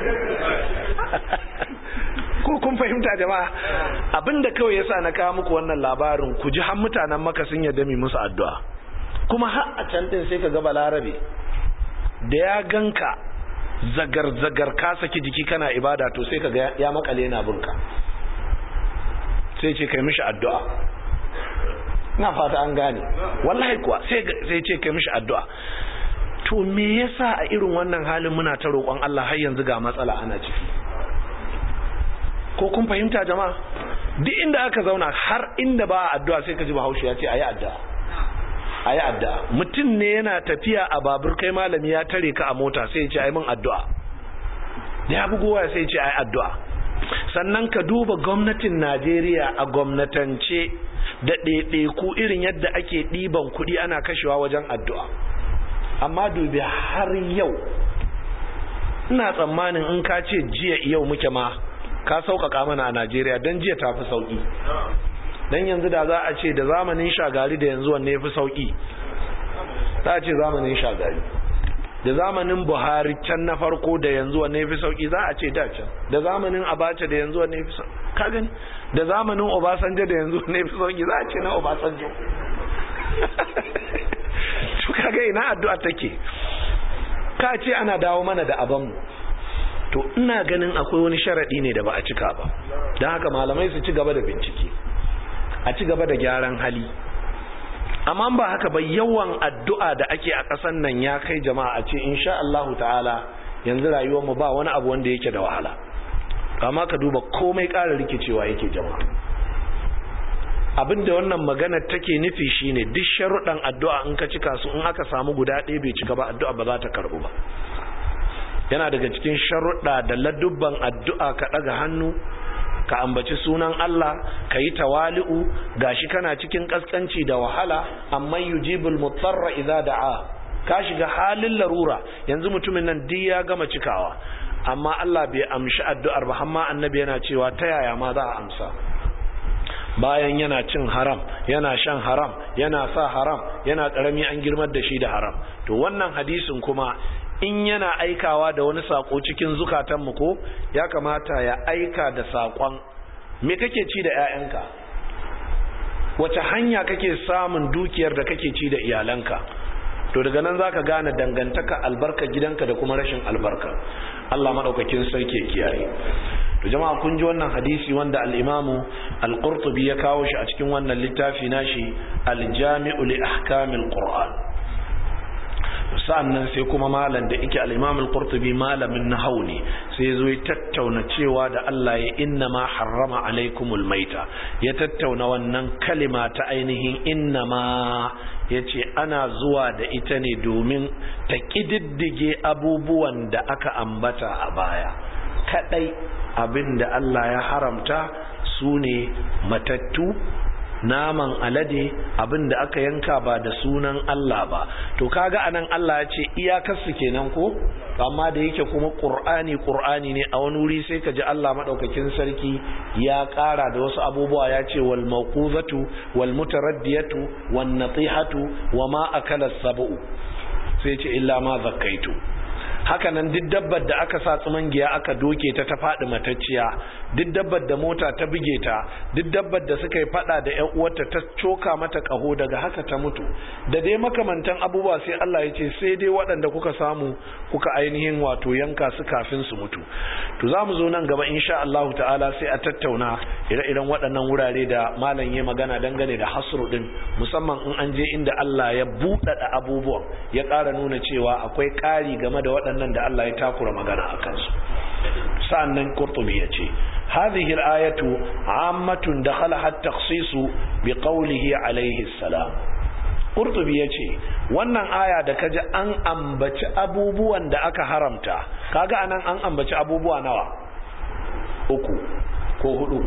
S1: ko kun fahimta jama'a abinda kawai yasa na kawo muku wannan labarin ku ji har mutanen maka sun yarda mi musu addu'a kuma har a can din sai ka ga balarabe da ya ganka zagar-zagar ka saki jiki kana ibada to sai ka ga ya makale yana binka sai ce kai mishi addu'a ina fata an gane wallahi kuwa sai ce kai mishi addu'a to me yasa a irin wannan halin muna ta roƙon Allah har yanzu ga matsala ana ciki ko kun fahimta jama'a duk inda aka zauna har inda ba addu'a sai ka ji bahaushe ya ce ayi addu'a a yi addu'a mutum ne yana tafiya a babur kai malami ya tare ka a mota sai ce ai min addu'a da ya bugowa sai ce ai addu'a sannan ka duba gwamnatin najeriya a gwamnatance da ɗaiɗaiku irin yadda ake ɗiban kuɗi ana kashewa wajen addu'a amma dubi har yau ina tsammanin in ka ce jiya yau muke ma ka sauƙaƙa mana a najeriya don jiya ta fi sauƙi dan yanzu da za a ce da zamanin shagari da yanzu wanne ya fi sauki za a ce zamanin shagari da zamanin buhari can na farko da yanzu wanne ya fi sauki za a ce da can da zamanin abacha da yanzu wanne ya fi sauki ka gani da zamanin obasanjo da yanzu wanne ya fi sauki za a ce na obasanjo to kaga ina addu'a take ka ce ana dawo mana da abanmu to ina ganin akwai wani sharadi ne da ba a cika ba don haka malamai su ci gaba da bincike a ci gaba da gyaran hali amma ba haka ba yawan addu'a da ake a ƙasan nan ya kai jama'a a ce insha Allahu ta'ala yanzu rayuwar mu ba wani abu wanda yake da wahala amma ka duba komai ƙara rikicewa yake jama'a abinda wannan magana take nufi shine duk sharuɗan addu'a in ka cika su in aka samu guda ɗaya bai cika ba addu'a ba za ta karɓu ba yana daga cikin sharuɗa da ladubban addu'a ka ɗaga hannu ka ambaci sunan Allah ka yi tawali'u gashi kana cikin kaskanci da wahala amma yujibul mutarra idza da'a ka shiga halin larura yanzu mutumin nan duk ya gama cikawa amma Allah bai amshi addu'ar ba amma annabi yana cewa ta yaya ma za a amsa bayan yana cin haram yana shan haram yana sa haram yana karami an girmar da shi da haram to wannan hadisin kuma in yana aikawa da wani sako cikin zukatanmu ko ya kamata ya aika da sakon me kake ci da 'ya'yanka wace hanya kake samun dukiyar da kake ci da iyalanka to daga nan zaka gane dangantaka albarka gidanka da kuma rashin albarka Allah madaukakin sarki kiyaye to jama'a kun ji wannan hadisi wanda al-Imam al-Qurtubi ya kawo shi a cikin wannan littafi nashi al-Jami'u li ahkamil Qur'an sa'annan sai kuma malam da yake al-Imam al-Qurtubi malamin nahwu ne sai zo ya tattauna cewa da Allah ya inna ma harrama alaikumul maita ya tattauna wannan kalima ta ainihin inna ma yace ana zuwa da ita ne domin ta kididdige abubuwan da aka ambata a baya kadai abinda Allah ya haramta su ne matattu naman alade abin da aka yanka ba da sunan Allah ba to kaga anan Allah ya ce iyakarsu kenan ko amma da yake kuma qur'ani qur'ani ne a wani wuri sai ka ji Allah madaukakin sarki ya ƙara da wasu abubuwa ya ce wal mawquzatu wal mutaraddiyatu wan natihatu wama akala sab'u sai ce illa ma zakkaitu haka nan duk dabbar da aka sa giya aka doke ta ta faɗi matacciya duk dabbar da mota ta buge ta duk dabbar da suka yi faɗa da ƴan uwarta ta coka mata ƙaho daga haka ta mutu da dai makamantan abubuwa sai Allah ya ce sai dai waɗanda kuka samu kuka ainihin wato yanka su kafin su mutu to za mu zo nan gaba insha Allah ta'ala sai a tattauna ire-iren waɗannan wurare da malam ya magana dangane da hasru din musamman in an je inda Allah ya buɗaɗa abubuwan ya ƙara nuna cewa akwai ƙari game da waɗannan waɗannan da Allah ya takura magana a kansu sa'annan qurtubi ya ce hadhihi al-ayatu ammatun dakhala at-takhsisu bi qawlihi alayhi salam qurtubi ya ce wannan aya da kaji an ambaci abubuwan da aka haramta kaga anan an ambaci abubuwa nawa uku ko hudu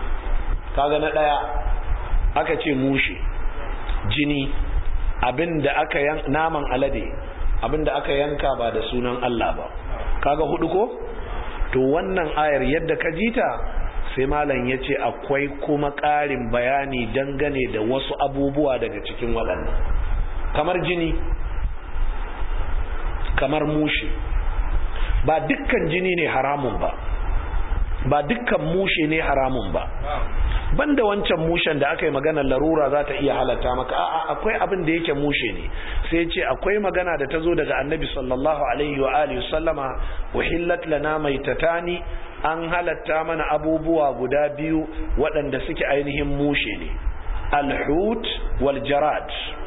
S1: kaga na daya aka ce mushe jini abinda aka yan naman alade abinda aka yanka ba da sunan Allah ba kaga hudu ko to wannan ayar yadda ka jita sai malam ya ce akwai kuma ƙarin bayani dangane da wasu abubuwa daga cikin waɗannan kamar jini kamar mushi ba dukkan jini ne haramun ba ba dukkan mushe ne haramun ba banda wancan mushen da aka yi magana larura za ta iya halatta maka a'a akwai abin da yake mushe ne sai ce akwai magana da ta zo daga annabi sallallahu alaihi wa alihi sallama uhillat lana maitatani an halatta mana abubuwa guda biyu waɗanda suke ainihin mushe ne alhut wal jarad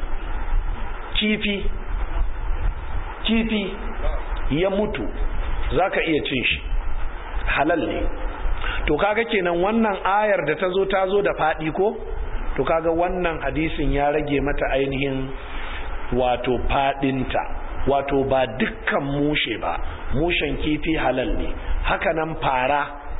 S1: kifi kifi ya mutu zaka iya cin shi halal ne to kaga kenan wannan ayar da ta zo ta zo da faɗi ko to kaga wannan hadisin ya rage mata ainihin wato faɗinta wato ba dukkan mushe ba mushen kifi halal ne hakanan fara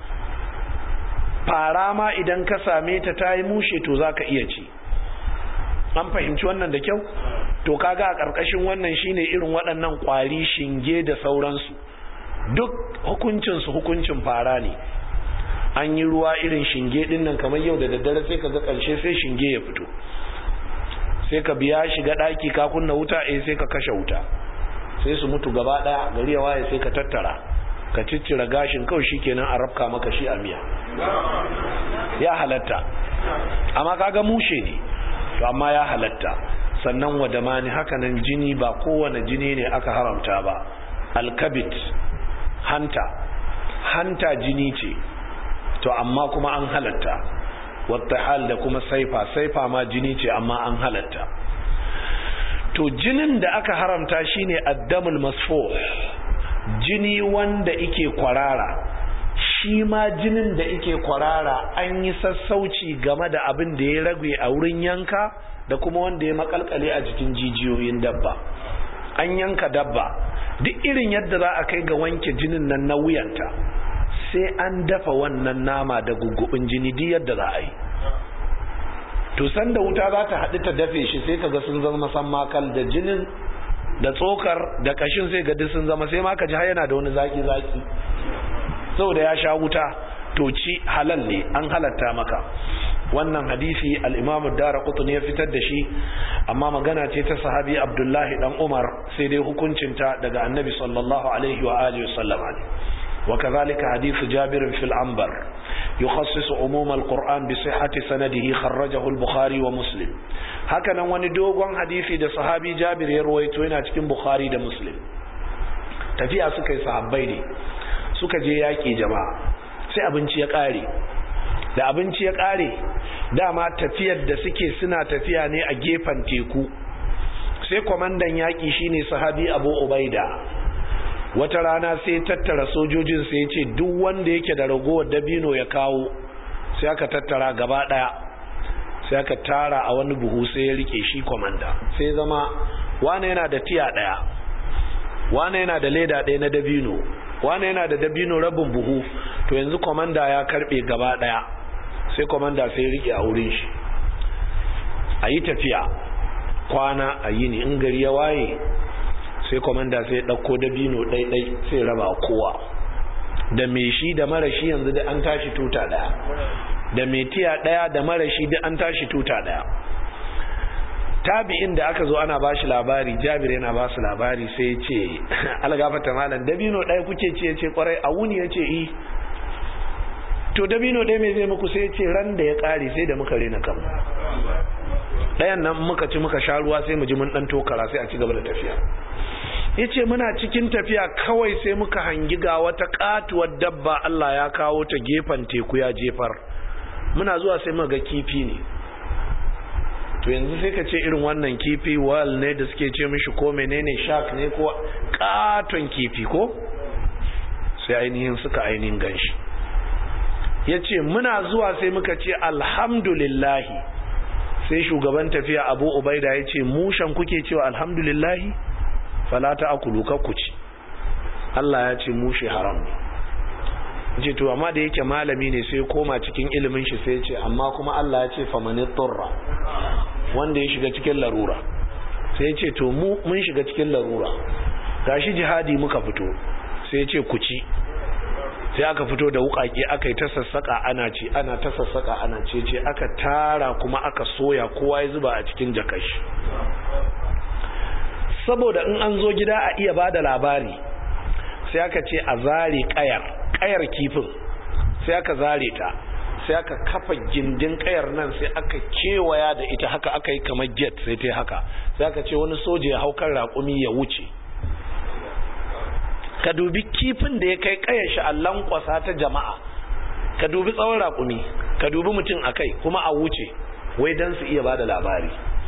S1: fara ma idan ka same ta ta yi mushe to za ka iya ci an fahimci wannan da kyau to kaga a ƙarƙashin wannan shine irin waɗannan ƙwari shinge da sauransu duk hukuncinsu hukuncin fara ne an yi ruwa irin shinge din nan kamar yau da daddare sai ka ga ƙarshe sai shinge ya fito sai ka biya shiga ɗaki ka kunna wuta eh sai ka kashe wuta sai su mutu gaba ɗaya gari ya waye sai ka tattara ka ciccira gashin kawai shikenan a rafka maka shi a miya ya halatta amma kaga mushe ne to amma ya halatta sannan wadamani hakanan jini ba kowane jini ne aka haramta ba alkabit hanta hanta jini ce to amma kuma an halatta wata hal da kuma saifa saifa ma jini ce amma an halatta to jinin da aka haramta shine addamul masfuh jini wanda ike kwarara shi ma jinin da ike kwarara an yi sassauci game da abin da ya rage a wurin yanka da kuma wanda ya makalkale a jikin jijiyoyin dabba an yanka dabba duk irin yadda za a kai ga wanke jinin nan na wuyanta sai an dafa wannan nama da gugubin jini duk yadda za a yi to sanda wuta za ta haɗu ta dafe shi sai kaga sun zama san makal da jinin da tsokar da kashin sai ga duk sun zama sai ma ka ji har yana da wani zaki zaki saboda ya sha wuta to ci halal ne an halatta maka wannan hadisi al-Imam ad-Darqutni ya fitar da shi amma magana ce ta sahabi Abdullahi dan Umar sai dai hukuncinta daga Annabi sallallahu alaihi wa alihi wasallam وكذلك حديث جابر في العنبر يخصص عموم القرآن بصحة سنده خرجه البخاري ومسلم هكذا wani dogon hadisi da sahabi Jabir ya ruwaito yana cikin Bukhari da Muslim tafiya suka yi sahabbai ne suka je yaƙi jama'a sai abinci ya ƙare da abinci ya ƙare dama tafiyar da suke suna tafiya ne a gefen teku sai kwamandan yaƙi shine sahabi Abu Ubaida wata rana sai tattara sojojin sai ya ce duk wanda yake da ragowar dabino ya kawo sai aka tattara gaba daya sai aka tara a wani buhu sai ya rike shi komanda sai zama wane yana da tiya daya wane yana da leda daya na dabino wane yana da dabino rabin buhu to yanzu komanda ya karbe gaba daya sai komanda sai ya rike a wurin shi a yi tafiya kwana a yini in gari ya waye sai komanda sai ɗauko dabino ɗaiɗai sai raba kowa da mai shi da mara shi yanzu da an tashi tuta ɗaya da mai tiya ɗaya da mara shi da an tashi tuta ɗaya tabi'in da aka zo ana ba shi labari jabir yana ba su labari sai ya ce algafata malam dabino ɗaya kuke ce ya ce kwarai a wuni ya ce i to dabino ɗaya mai zai muku sai ya ce ran da ya ƙare sai da muka rena kanmu ɗayan nan muka ci muka sha ruwa sai mu ji mun ɗan tokara sai a ci gaba da tafiya ya ce muna cikin tafiya kawai sai muka hangi ga wata katuwar dabba Allah ya kawo ta gefen teku ya jefar muna zuwa sai muka ga kifi ne to yanzu sai ka ce irin wannan kifi wal ne da suke ce mishi ko menene shark ne ko katon kifi ko sai ainihin suka ainihin ganshi ya ce muna zuwa sai muka ce alhamdulillahi sai shugaban tafiya abu ubaida ya ce mushan kuke cewa alhamdulillahi fala ta akulu ci Allah ya ce mushe haram ne ce to amma da yake malami ne sai koma cikin ilimin shi sai ce amma kuma Allah ya ce famani turra wanda ya shiga cikin larura sai ya ce to mu mun shiga cikin larura gashi jihadi muka fito sai ya ce ku ci sai aka fito da wukake aka yi ta sassaka ana ci ana ta sassaka ana ce ce aka tara kuma aka soya kowa ya zuba a cikin jakashi saboda in an zo gida a iya bada labari sai aka ce a zare kayar kayar kifin sai aka zare ta sai aka kafa gindin kayar nan sai aka kewaya da ita haka aka yi kamar jet sai ta haka sai aka ce wani soja ya haukar raƙumi ya wuce ka dubi kifin da ya kai kayar shi a lankwasa ta jama'a ka dubi tsawon raƙumi ka dubi mutum a kai kuma a wuce wai don su iya bada labari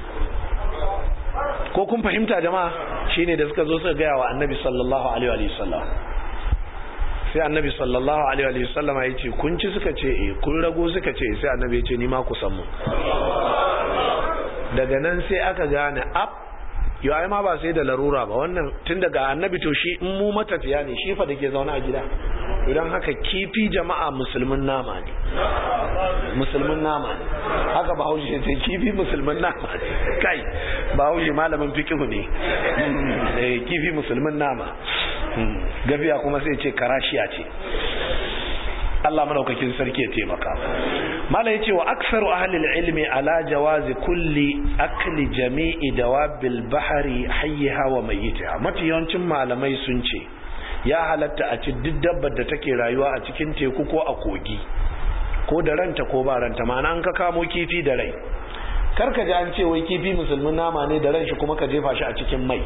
S1: ko kun fahimta jama'a shine da suka zo suka gaya wa annabi sallallahu alaihi wa sallam sai annabi sallallahu alaihi wa sallam ya ce kun ci suka ce eh kun rago suka ce sai annabi ya ce ni ma ku san mu daga nan sai aka gane ab yo ai ma ba sai da larura ba wannan tun daga annabi to shi in mu matafiya ne shi fa dake zaune a gida idan haka kifi jama'a musulmin nama ne musulmin nama ne haka bahaushe ce kifi musulmin nama ne kai bahaushe malamin fikihu ne kifi musulmin nama gafiya kuma sai ce karashiya ce Allah madaukakin sarki ya taimaka mala yace wa aksaru ahli ilmi ala jawazi kulli akli jami'i dawabil bahri hayyiha wa mayyitaha mafi yawancin malamai sun ce ya halatta a ci duk dabbar da take rayuwa a cikin teku ko a kogi ko da ranta ko ba ranta ma'ana an ka kamo kifi da rai karka ji an ce wai kifi musulmin nama ne da ran shi kuma ka jefa shi a cikin mai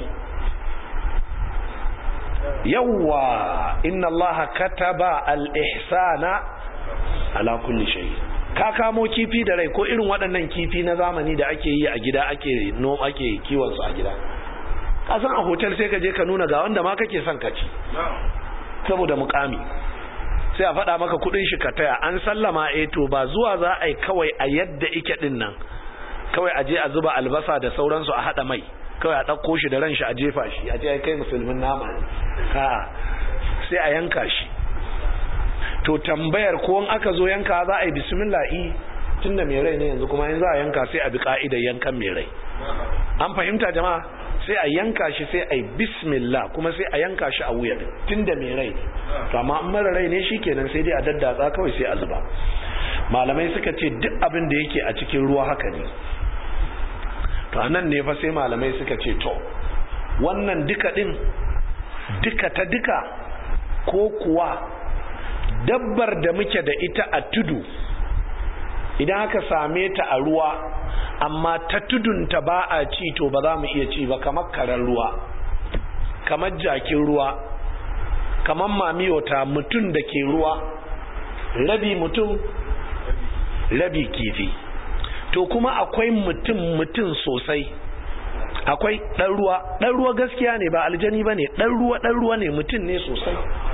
S1: yawwa inna allaha kataba al-ihsana ala kulli shay ka kamo kifi da rai ko irin waɗannan kifi na zamani da ake yi a gida ake no ake kiwon su a gida ka san a hotel sai ka je ka nuna ga wanda ma kake son ka ci saboda mukami sai a faɗa maka kudin shi ka taya an sallama eh to ba zuwa za a yi kawai a yadda ike din nan kawai a je a zuba albasa da sauransu a haɗa mai kawai a ɗauko shi da ran shi a jefa shi a ce ai kai musulmin nama ne a'a sai a yanka shi to tambayar ko in aka zo yanka za a yi bismillah i tunda mai rai ne yanzu kuma in za a yanka sai a bi ka'idar yankan mai rai an fahimta jama'a sai a yanka shi sai a yi bismillah kuma sai a yanka shi a wuya tunda mai rai ne to amma in mara rai ne shikenan sai dai a daddatsa kawai sai a zuba malamai suka ce duk abin da yake a cikin ruwa haka ne to anan ne fa sai malamai suka ce to wannan duka din duka ta duka ko kuwa dabbar da muke da ita a tudu idan aka same ta a ruwa amma ta tudunta ba a ci to ba za mu iya ci ba kamar karen ruwa kamar jakin ruwa kamar mamiyota mutum da ke ruwa rabi mutum rabi kifi to kuma akwai mutum mutum sosai akwai ɗan ruwa ɗan ruwa gaskiya ne ba aljani ba ne ɗan ruwa ɗan ruwa ne mutum ne sosai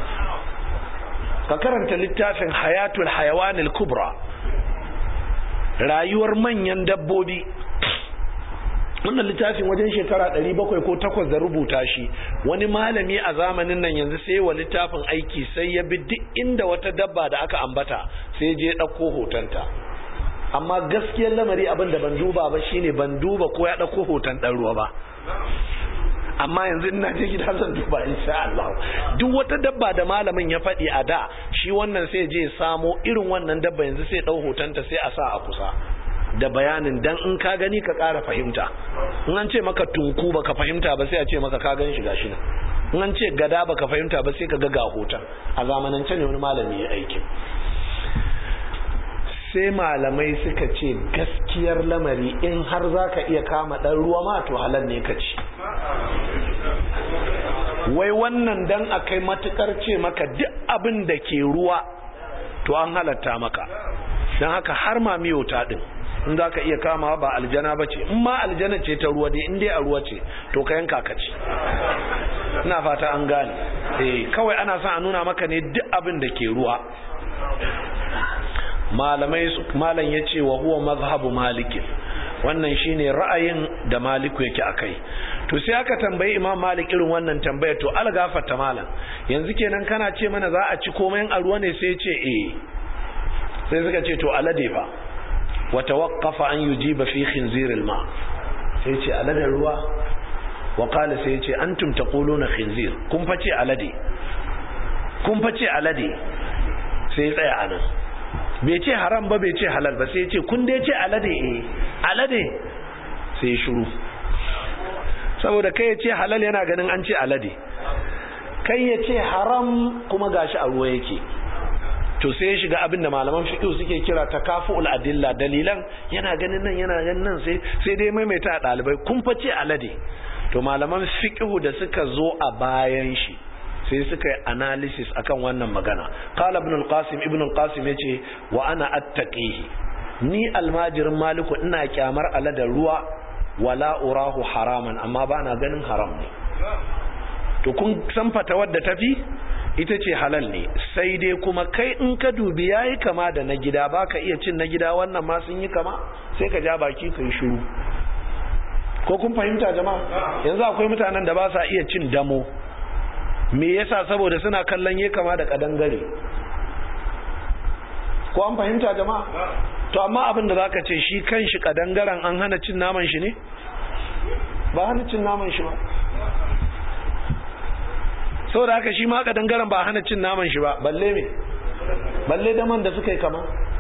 S1: ka karanta littafin hayatul hayawanil kubra rayuwar manyan dabbobi wannan littafin wajen shekara 700 ko 8 da rubuta shi wani malami a zamanin nan yanzu sai wa littafin aiki sai ya bi duk inda wata dabba da aka ambata sai je ɗauko hotonta amma gaskiyar lamari abin da ban duba ba shine ban duba ko ya ɗauko hoton ɗan ruwa ba amma yanzu ina je gida zan duba insha Allah duk wata dabba da malamin ya faɗi a da shi wannan sai je samo irin wannan dabba yanzu sai ɗau hotonta sai a sa a kusa da bayanin dan in ka gani ka ƙara fahimta in an ce maka tunku baka fahimta ba sai a ce maka ka gan shi gashi nan in an ce gada baka fahimta ba sai ka ga ga hoton a zamanance ne wani malami ya aiki sai malamai suka ce gaskiyar lamari in har za ka iya kama ɗan ruwa ma to halal ne ka ci wai wannan dan a kai matukar ce maka duk abin da ke ruwa to an halatta maka don haka har ma miyota ɗin in za ka iya kama ba aljana ba ce in ma aljana ce ta ruwa dai in dai a ruwa ce to ka yanka ka ci ina fata an gane eh kawai ana son a nuna maka ne duk abin da ke ruwa malamai malam ya ce wa huwa mazhabu malikin wannan shine ra'ayin da maliku yake akai to sai aka tambayi imam malik irin wannan tambaya to algafarta malam yanzu kenan kana ce mana za a ci komai a ruwa ne sai ya ce eh sai suka ce to alade fa wa tawaqqafa an yujiba fi khinzir alma sai ce aladen ruwa wa qala sai ce antum taquluna khinzir kun fa ce alade kun fa ce alade sai tsaya anan bai ce haram ba bai ce halal ba sai ce kun dai ce alade eh alade sai shiru saboda kai ya ce halal yana ganin an ce alade kai ya ce haram kuma gashi a ruwa yake to sai ya shiga abin da malaman fiqh suke kira takafu'ul adilla dalilan yana ganin nan yana ganin nan sai sai dai maimaita a dalibai kun fa ce alade to malaman fiqh da suka zo a bayan shi sai suka yi analysis akan wannan magana qala ibn al-qasim ibn al-qasim yace wa ana attaqihi ni almajirin maliku ina kyamar aladar ruwa wala urahu haraman amma ba na ganin haram ne to kun san fatawar da tafi ita ce halal ne sai dai kuma kai in ka dubi yayi kama da na gida baka iya cin na gida wannan ma sun yi kama sai ka ja baki kai shiru ko kun fahimta jama'a yanzu akwai mutanen da ba sa iya cin damo me yasa saboda suna kallon ya kama da kadangare ko an fahimta jama'a to amma abin da zaka ce shi kanshi kadangaren an hana cin naman shi ne ba hana cin naman shi ba saboda haka shi ma kadangaren ba hana cin naman shi ba balle me balle daman da suka yi kama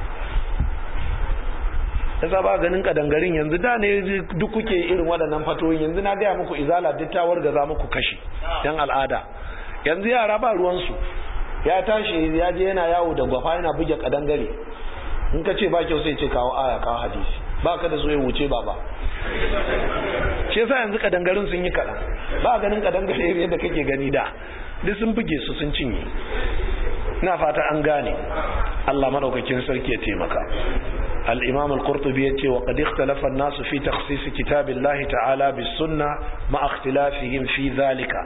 S1: yasa ba ganin kadangarin yanzu da ne duk kuke irin waɗannan fatoyin yanzu na gaya muku izala duk ta wargaza muku kashi yan al'ada yanzu yara ba ruwansu ya tashi ya je yana yawo da gwafa yana buge kadangare in ka ce ba kyau sai ce kawo aya kawo hadisi ba ka da so ya wuce ba ba shi yasa yanzu kadangarin sun yi kaɗan ba ganin kadangare yadda kake gani da duk sun buge su sun cinye ina fata an gane Allah madaukakin sarki ya taimaka الإمام القرطبي يتي وقد اختلف الناس في تخصيص كتاب الله تعالى بالسنة مع اختلافهم في ذلك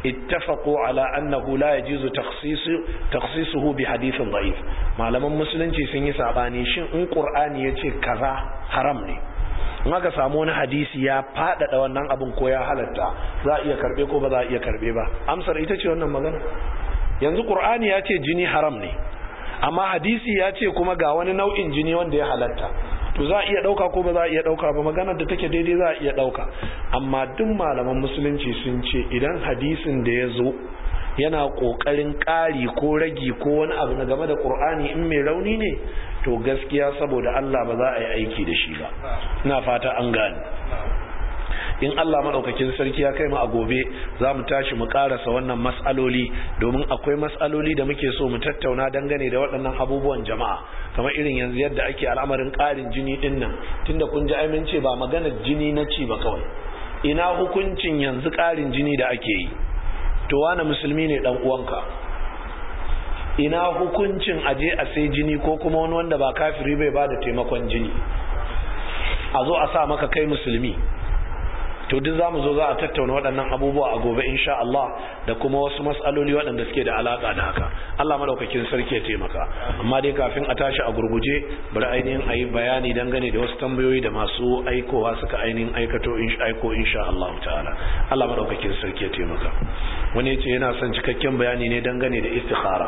S1: ittafaqu ala annahu la yajuzu takhsisu takhsisuhu bi hadithin da'if malaman musulunci sun yi sabani shin in qur'ani yace kaza haram ne in aka samu wani hadisi ya faɗaɗa wannan abin ko ya halatta za a iya karɓe ko ba za a iya karɓe ba amsar ita ce wannan magana yanzu ƙur'ani ya ce jini haram ne amma hadisi ya ce kuma ga wani nau'in jini wanda ya halatta to za a iya ɗauka ko ba za a iya ɗauka ba maganar da take daidai za a iya ɗauka amma duk malaman musulunci sun ce idan hadisin da ya zo yana ƙoƙarin ƙari ko ragi ko wani abu na game da ƙur'ani in mai rauni ne to gaskiya saboda Allah ba za a yi aiki da shi ba ina fata an gane in Allah maɗaukakin sarki ya kai mu a gobe za mu tashi mu ƙarasa wannan mas'aloli domin akwai mas'aloli da muke so mu tattauna dangane da waɗannan abubuwan jama'a kamar irin yanzu yadda ake al'amarin ƙarin jini ɗin nan tunda kun ji amince ba maganar jini na ci ba kawai ina hukuncin yanzu ƙarin jini da ake yi to wani musulmi ne ɗan uwanka ina hukuncin aje a sai jini ko kuma wani wanda ba kafiri bai ba da taimakon jini a zo a sa maka kai musulmi to duk zamu zo za a tattauna waɗannan abubuwa a gobe insha Allah da kuma wasu mas'aloli waɗanda suke da alaka da haka Allah madaukakin sarki ya taimaka amma dai kafin a tashi a gurguje bari ainihin a yi bayani dangane da wasu tambayoyi da masu aikowa suka ainihin aikato aiko insha Allah ta'ala Allah madaukakin sarki ya taimaka wani ya ce yana son cikakken bayani ne dangane da istikhara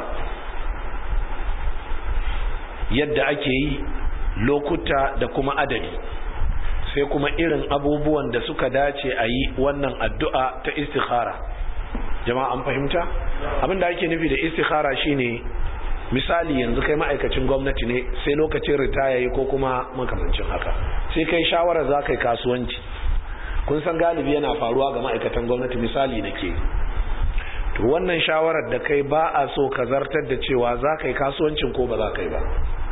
S1: yadda ake yi lokuta da kuma adadi sai kuma irin abubuwan da suka dace a yi wannan addu'a ta istikhara jama'a an fahimta abin da ake nufi da istikhara shine misali yanzu kai ma'aikacin gwamnati ne sai lokacin ritaya yi ko kuma makamancin haka sai kai shawara za ka yi kasuwanci kun san galibi yana faruwa ga ma'aikatan gwamnati misali na ke to wannan shawarar da kai ba a so ka zartar da cewa za ka yi kasuwancin ko ba za ka yi ba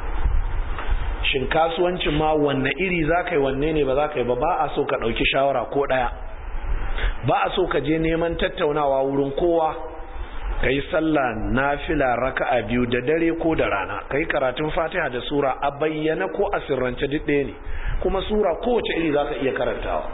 S1: shin kasuwancin ma wanne iri za ka yi wanne ne ba za ka yi ba ba a so ka ɗauki shawara ko ɗaya ba a so ka je neman tattaunawa wurin kowa ka yi sallah nafila raka'a biyu da dare ko da rana ka yi karatun fatiha da sura a bayyana ko a sirrance duk ɗaya ne kuma sura kowace iri za ka iya karantawa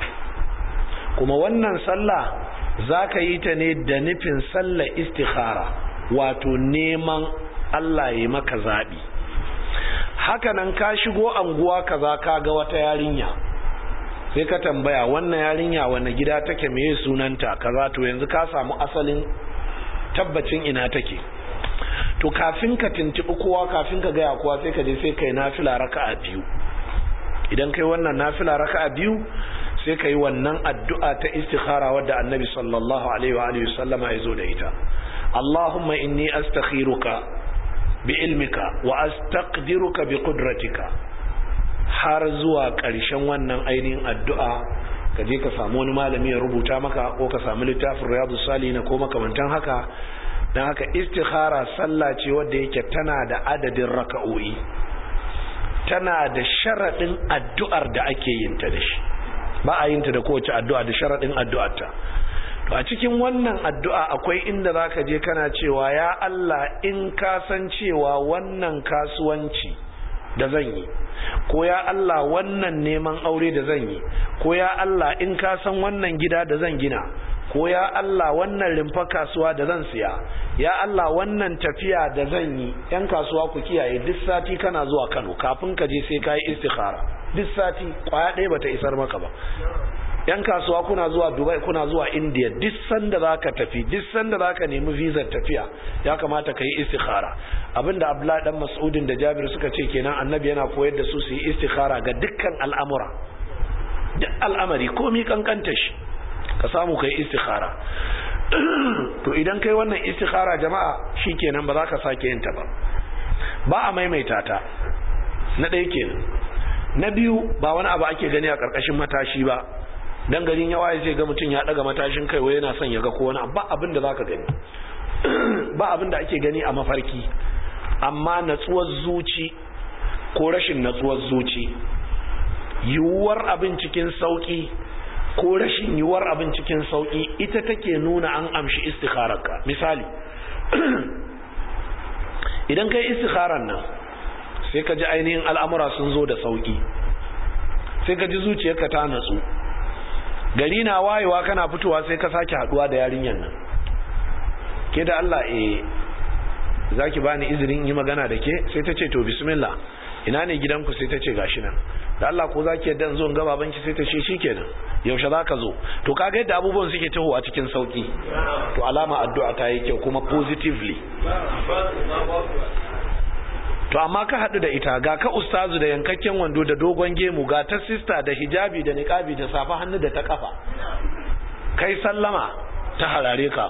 S1: kuma wannan sallah za ka yi ta ne da nufin sallah istikhara wato neman Allah ya maka zaɓi hakanan ka shigo anguwa kaza ka ga wata yarinya sai ka tambaya wannan yarinya wanne gida take meye sunanta kaza to yanzu ka samu asalin tabbacin ina take to kafin ka tuntubi kowa kafin ka gaya kowa sai ka je sai kai nafila raka'a biyu idan kai wannan nafila raka'a biyu sai kai wannan addu'a ta istikhara wadda annabi sallallahu alaihi wa alihi wasallama ya zo da ita Allahumma inni astakhiruka bi'ilmika wa astaqdiruka bi qudratika har zuwa ƙarshen wannan ainihin addu'a ka je ka samu wani malami ya rubuta maka ko ka samu littafin riyadu salihin ko makamantan haka dan haka istikhara sallah ce wadda yake tana da adadin raka'o'i tana da sharadin addu'ar da ake yin ta da shi ba a yin ta da kowace addu'a da sharadin addu'arta to a cikin wannan addu'a akwai inda zaka je kana cewa ya Allah in ka san cewa wannan kasuwanci da zan yi ko ya Allah wannan neman aure da zan yi ko ya Allah in ka san wannan gida da zan gina ko ya Allah wannan rimfa kasuwa da zan siya ya Allah wannan tafiya da zan yi yan kasuwa ku kiyaye duk sati kana zuwa Kano kafin ka je sai ka yi istikhara duk sati kwaya ɗaya bata isar maka ba yan kasuwa kuna zuwa dubai kuna zuwa india duk sanda za ka tafi duk sanda za ka nemi vizar tafiya ya kamata ka yi istikhara abinda abdullahi dan mas'udin da jabir suka ce kenan annabi yana koyar da su su yi istikhara ga dukkan al'amura duk al'amari komi kankanta shi ka samu ka yi istikhara to idan kai wannan istikhara jama'a shikenan ba za ka sake yin ta ba ba a maimaita ta na ɗaya kenan na biyu ba wani abu ake gani a ƙarƙashin matashi ba dan garin yawa ya ce ga mutum ya daga matashin kai wai yana son ya ga ko wani ba abin da zaka gani ba abin da ake gani a mafarki amma natsuwar zuci ko rashin natsuwar zuci yiwuwar abin cikin sauki ko rashin yiwuwar abin cikin sauki ita take nuna an amshi istikhararka misali idan kai istikharar nan sai ka ji ainihin al'amura sun zo da sauki sai ka ji zuciyarka ta natsu gari na wayewa kana fitowa sai ka sake haduwa da yarinyar nan ke da Allah eh zaki bani izinin yi magana da ke sai ta ce to bismillah ina ne gidanku sai ta ce gashi nan da Allah ko zaki yadda in zo in ga babanki sai ta ce shikenan yaushe zaka zo to kaga yadda abubuwan suke taho a cikin sauki to alama addu'a ta yi kyau kuma positively to amma ka haɗu da ita ga ka ustazu da yankakken wando da dogon gemu ga ta sista da hijabi da niqabi da safa hannu da ta kafa kai sallama ta harare ka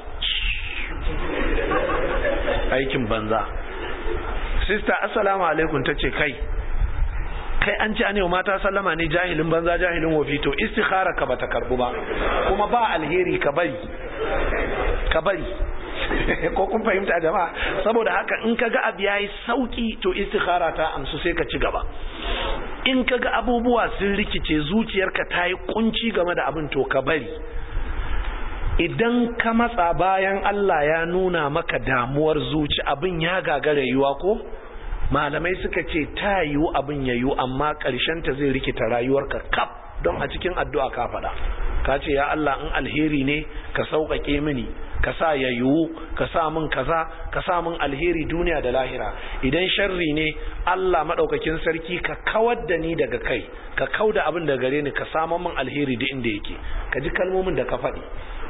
S1: aikin banza sista assalamu alaikum tace kai kai an ci anewa mata sallama ne jahilin banza jahilin wofi to istikhara ka bata karbu ba kuma ba alheri ka bari ka bari ko kun fahimta jama'a saboda haka in kaga abu yayi sauki to istikhara ta amsu sai ka ci gaba in kaga abubuwa sun rikice zuciyarka ta yi kunci game da abin to ka bari idan ka matsa bayan Allah ya nuna maka damuwar zuci abin ya gagara yiwa ko malamai suka ce ta yiwu abin ya yiwu amma ta zai rikita rayuwarka kaf don a cikin addu'a ka faɗa ka ce ya Allah in alheri ne ka sauƙaƙe mini ka sa ya yiwu ka sa min kaza ka sa min alheri duniya da lahira idan sharri ne Allah maɗaukakin sarki ka kawar da ni daga kai ka kau da abin da gare ni ka samu min alheri duk inda yake ka ji kalmomin da ka faɗi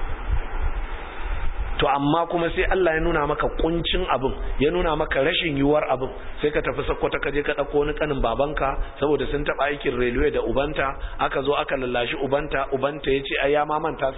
S1: to amma kuma sai Allah ya nuna maka kuncin abin ya nuna maka rashin yiwuwar abin sai ka tafi sakkwata ka je ka ɗauko wani kanin babanka saboda sun taɓa aikin railway da ubanta aka zo aka lallashi ubanta ubanta ya ce ai ya mamanta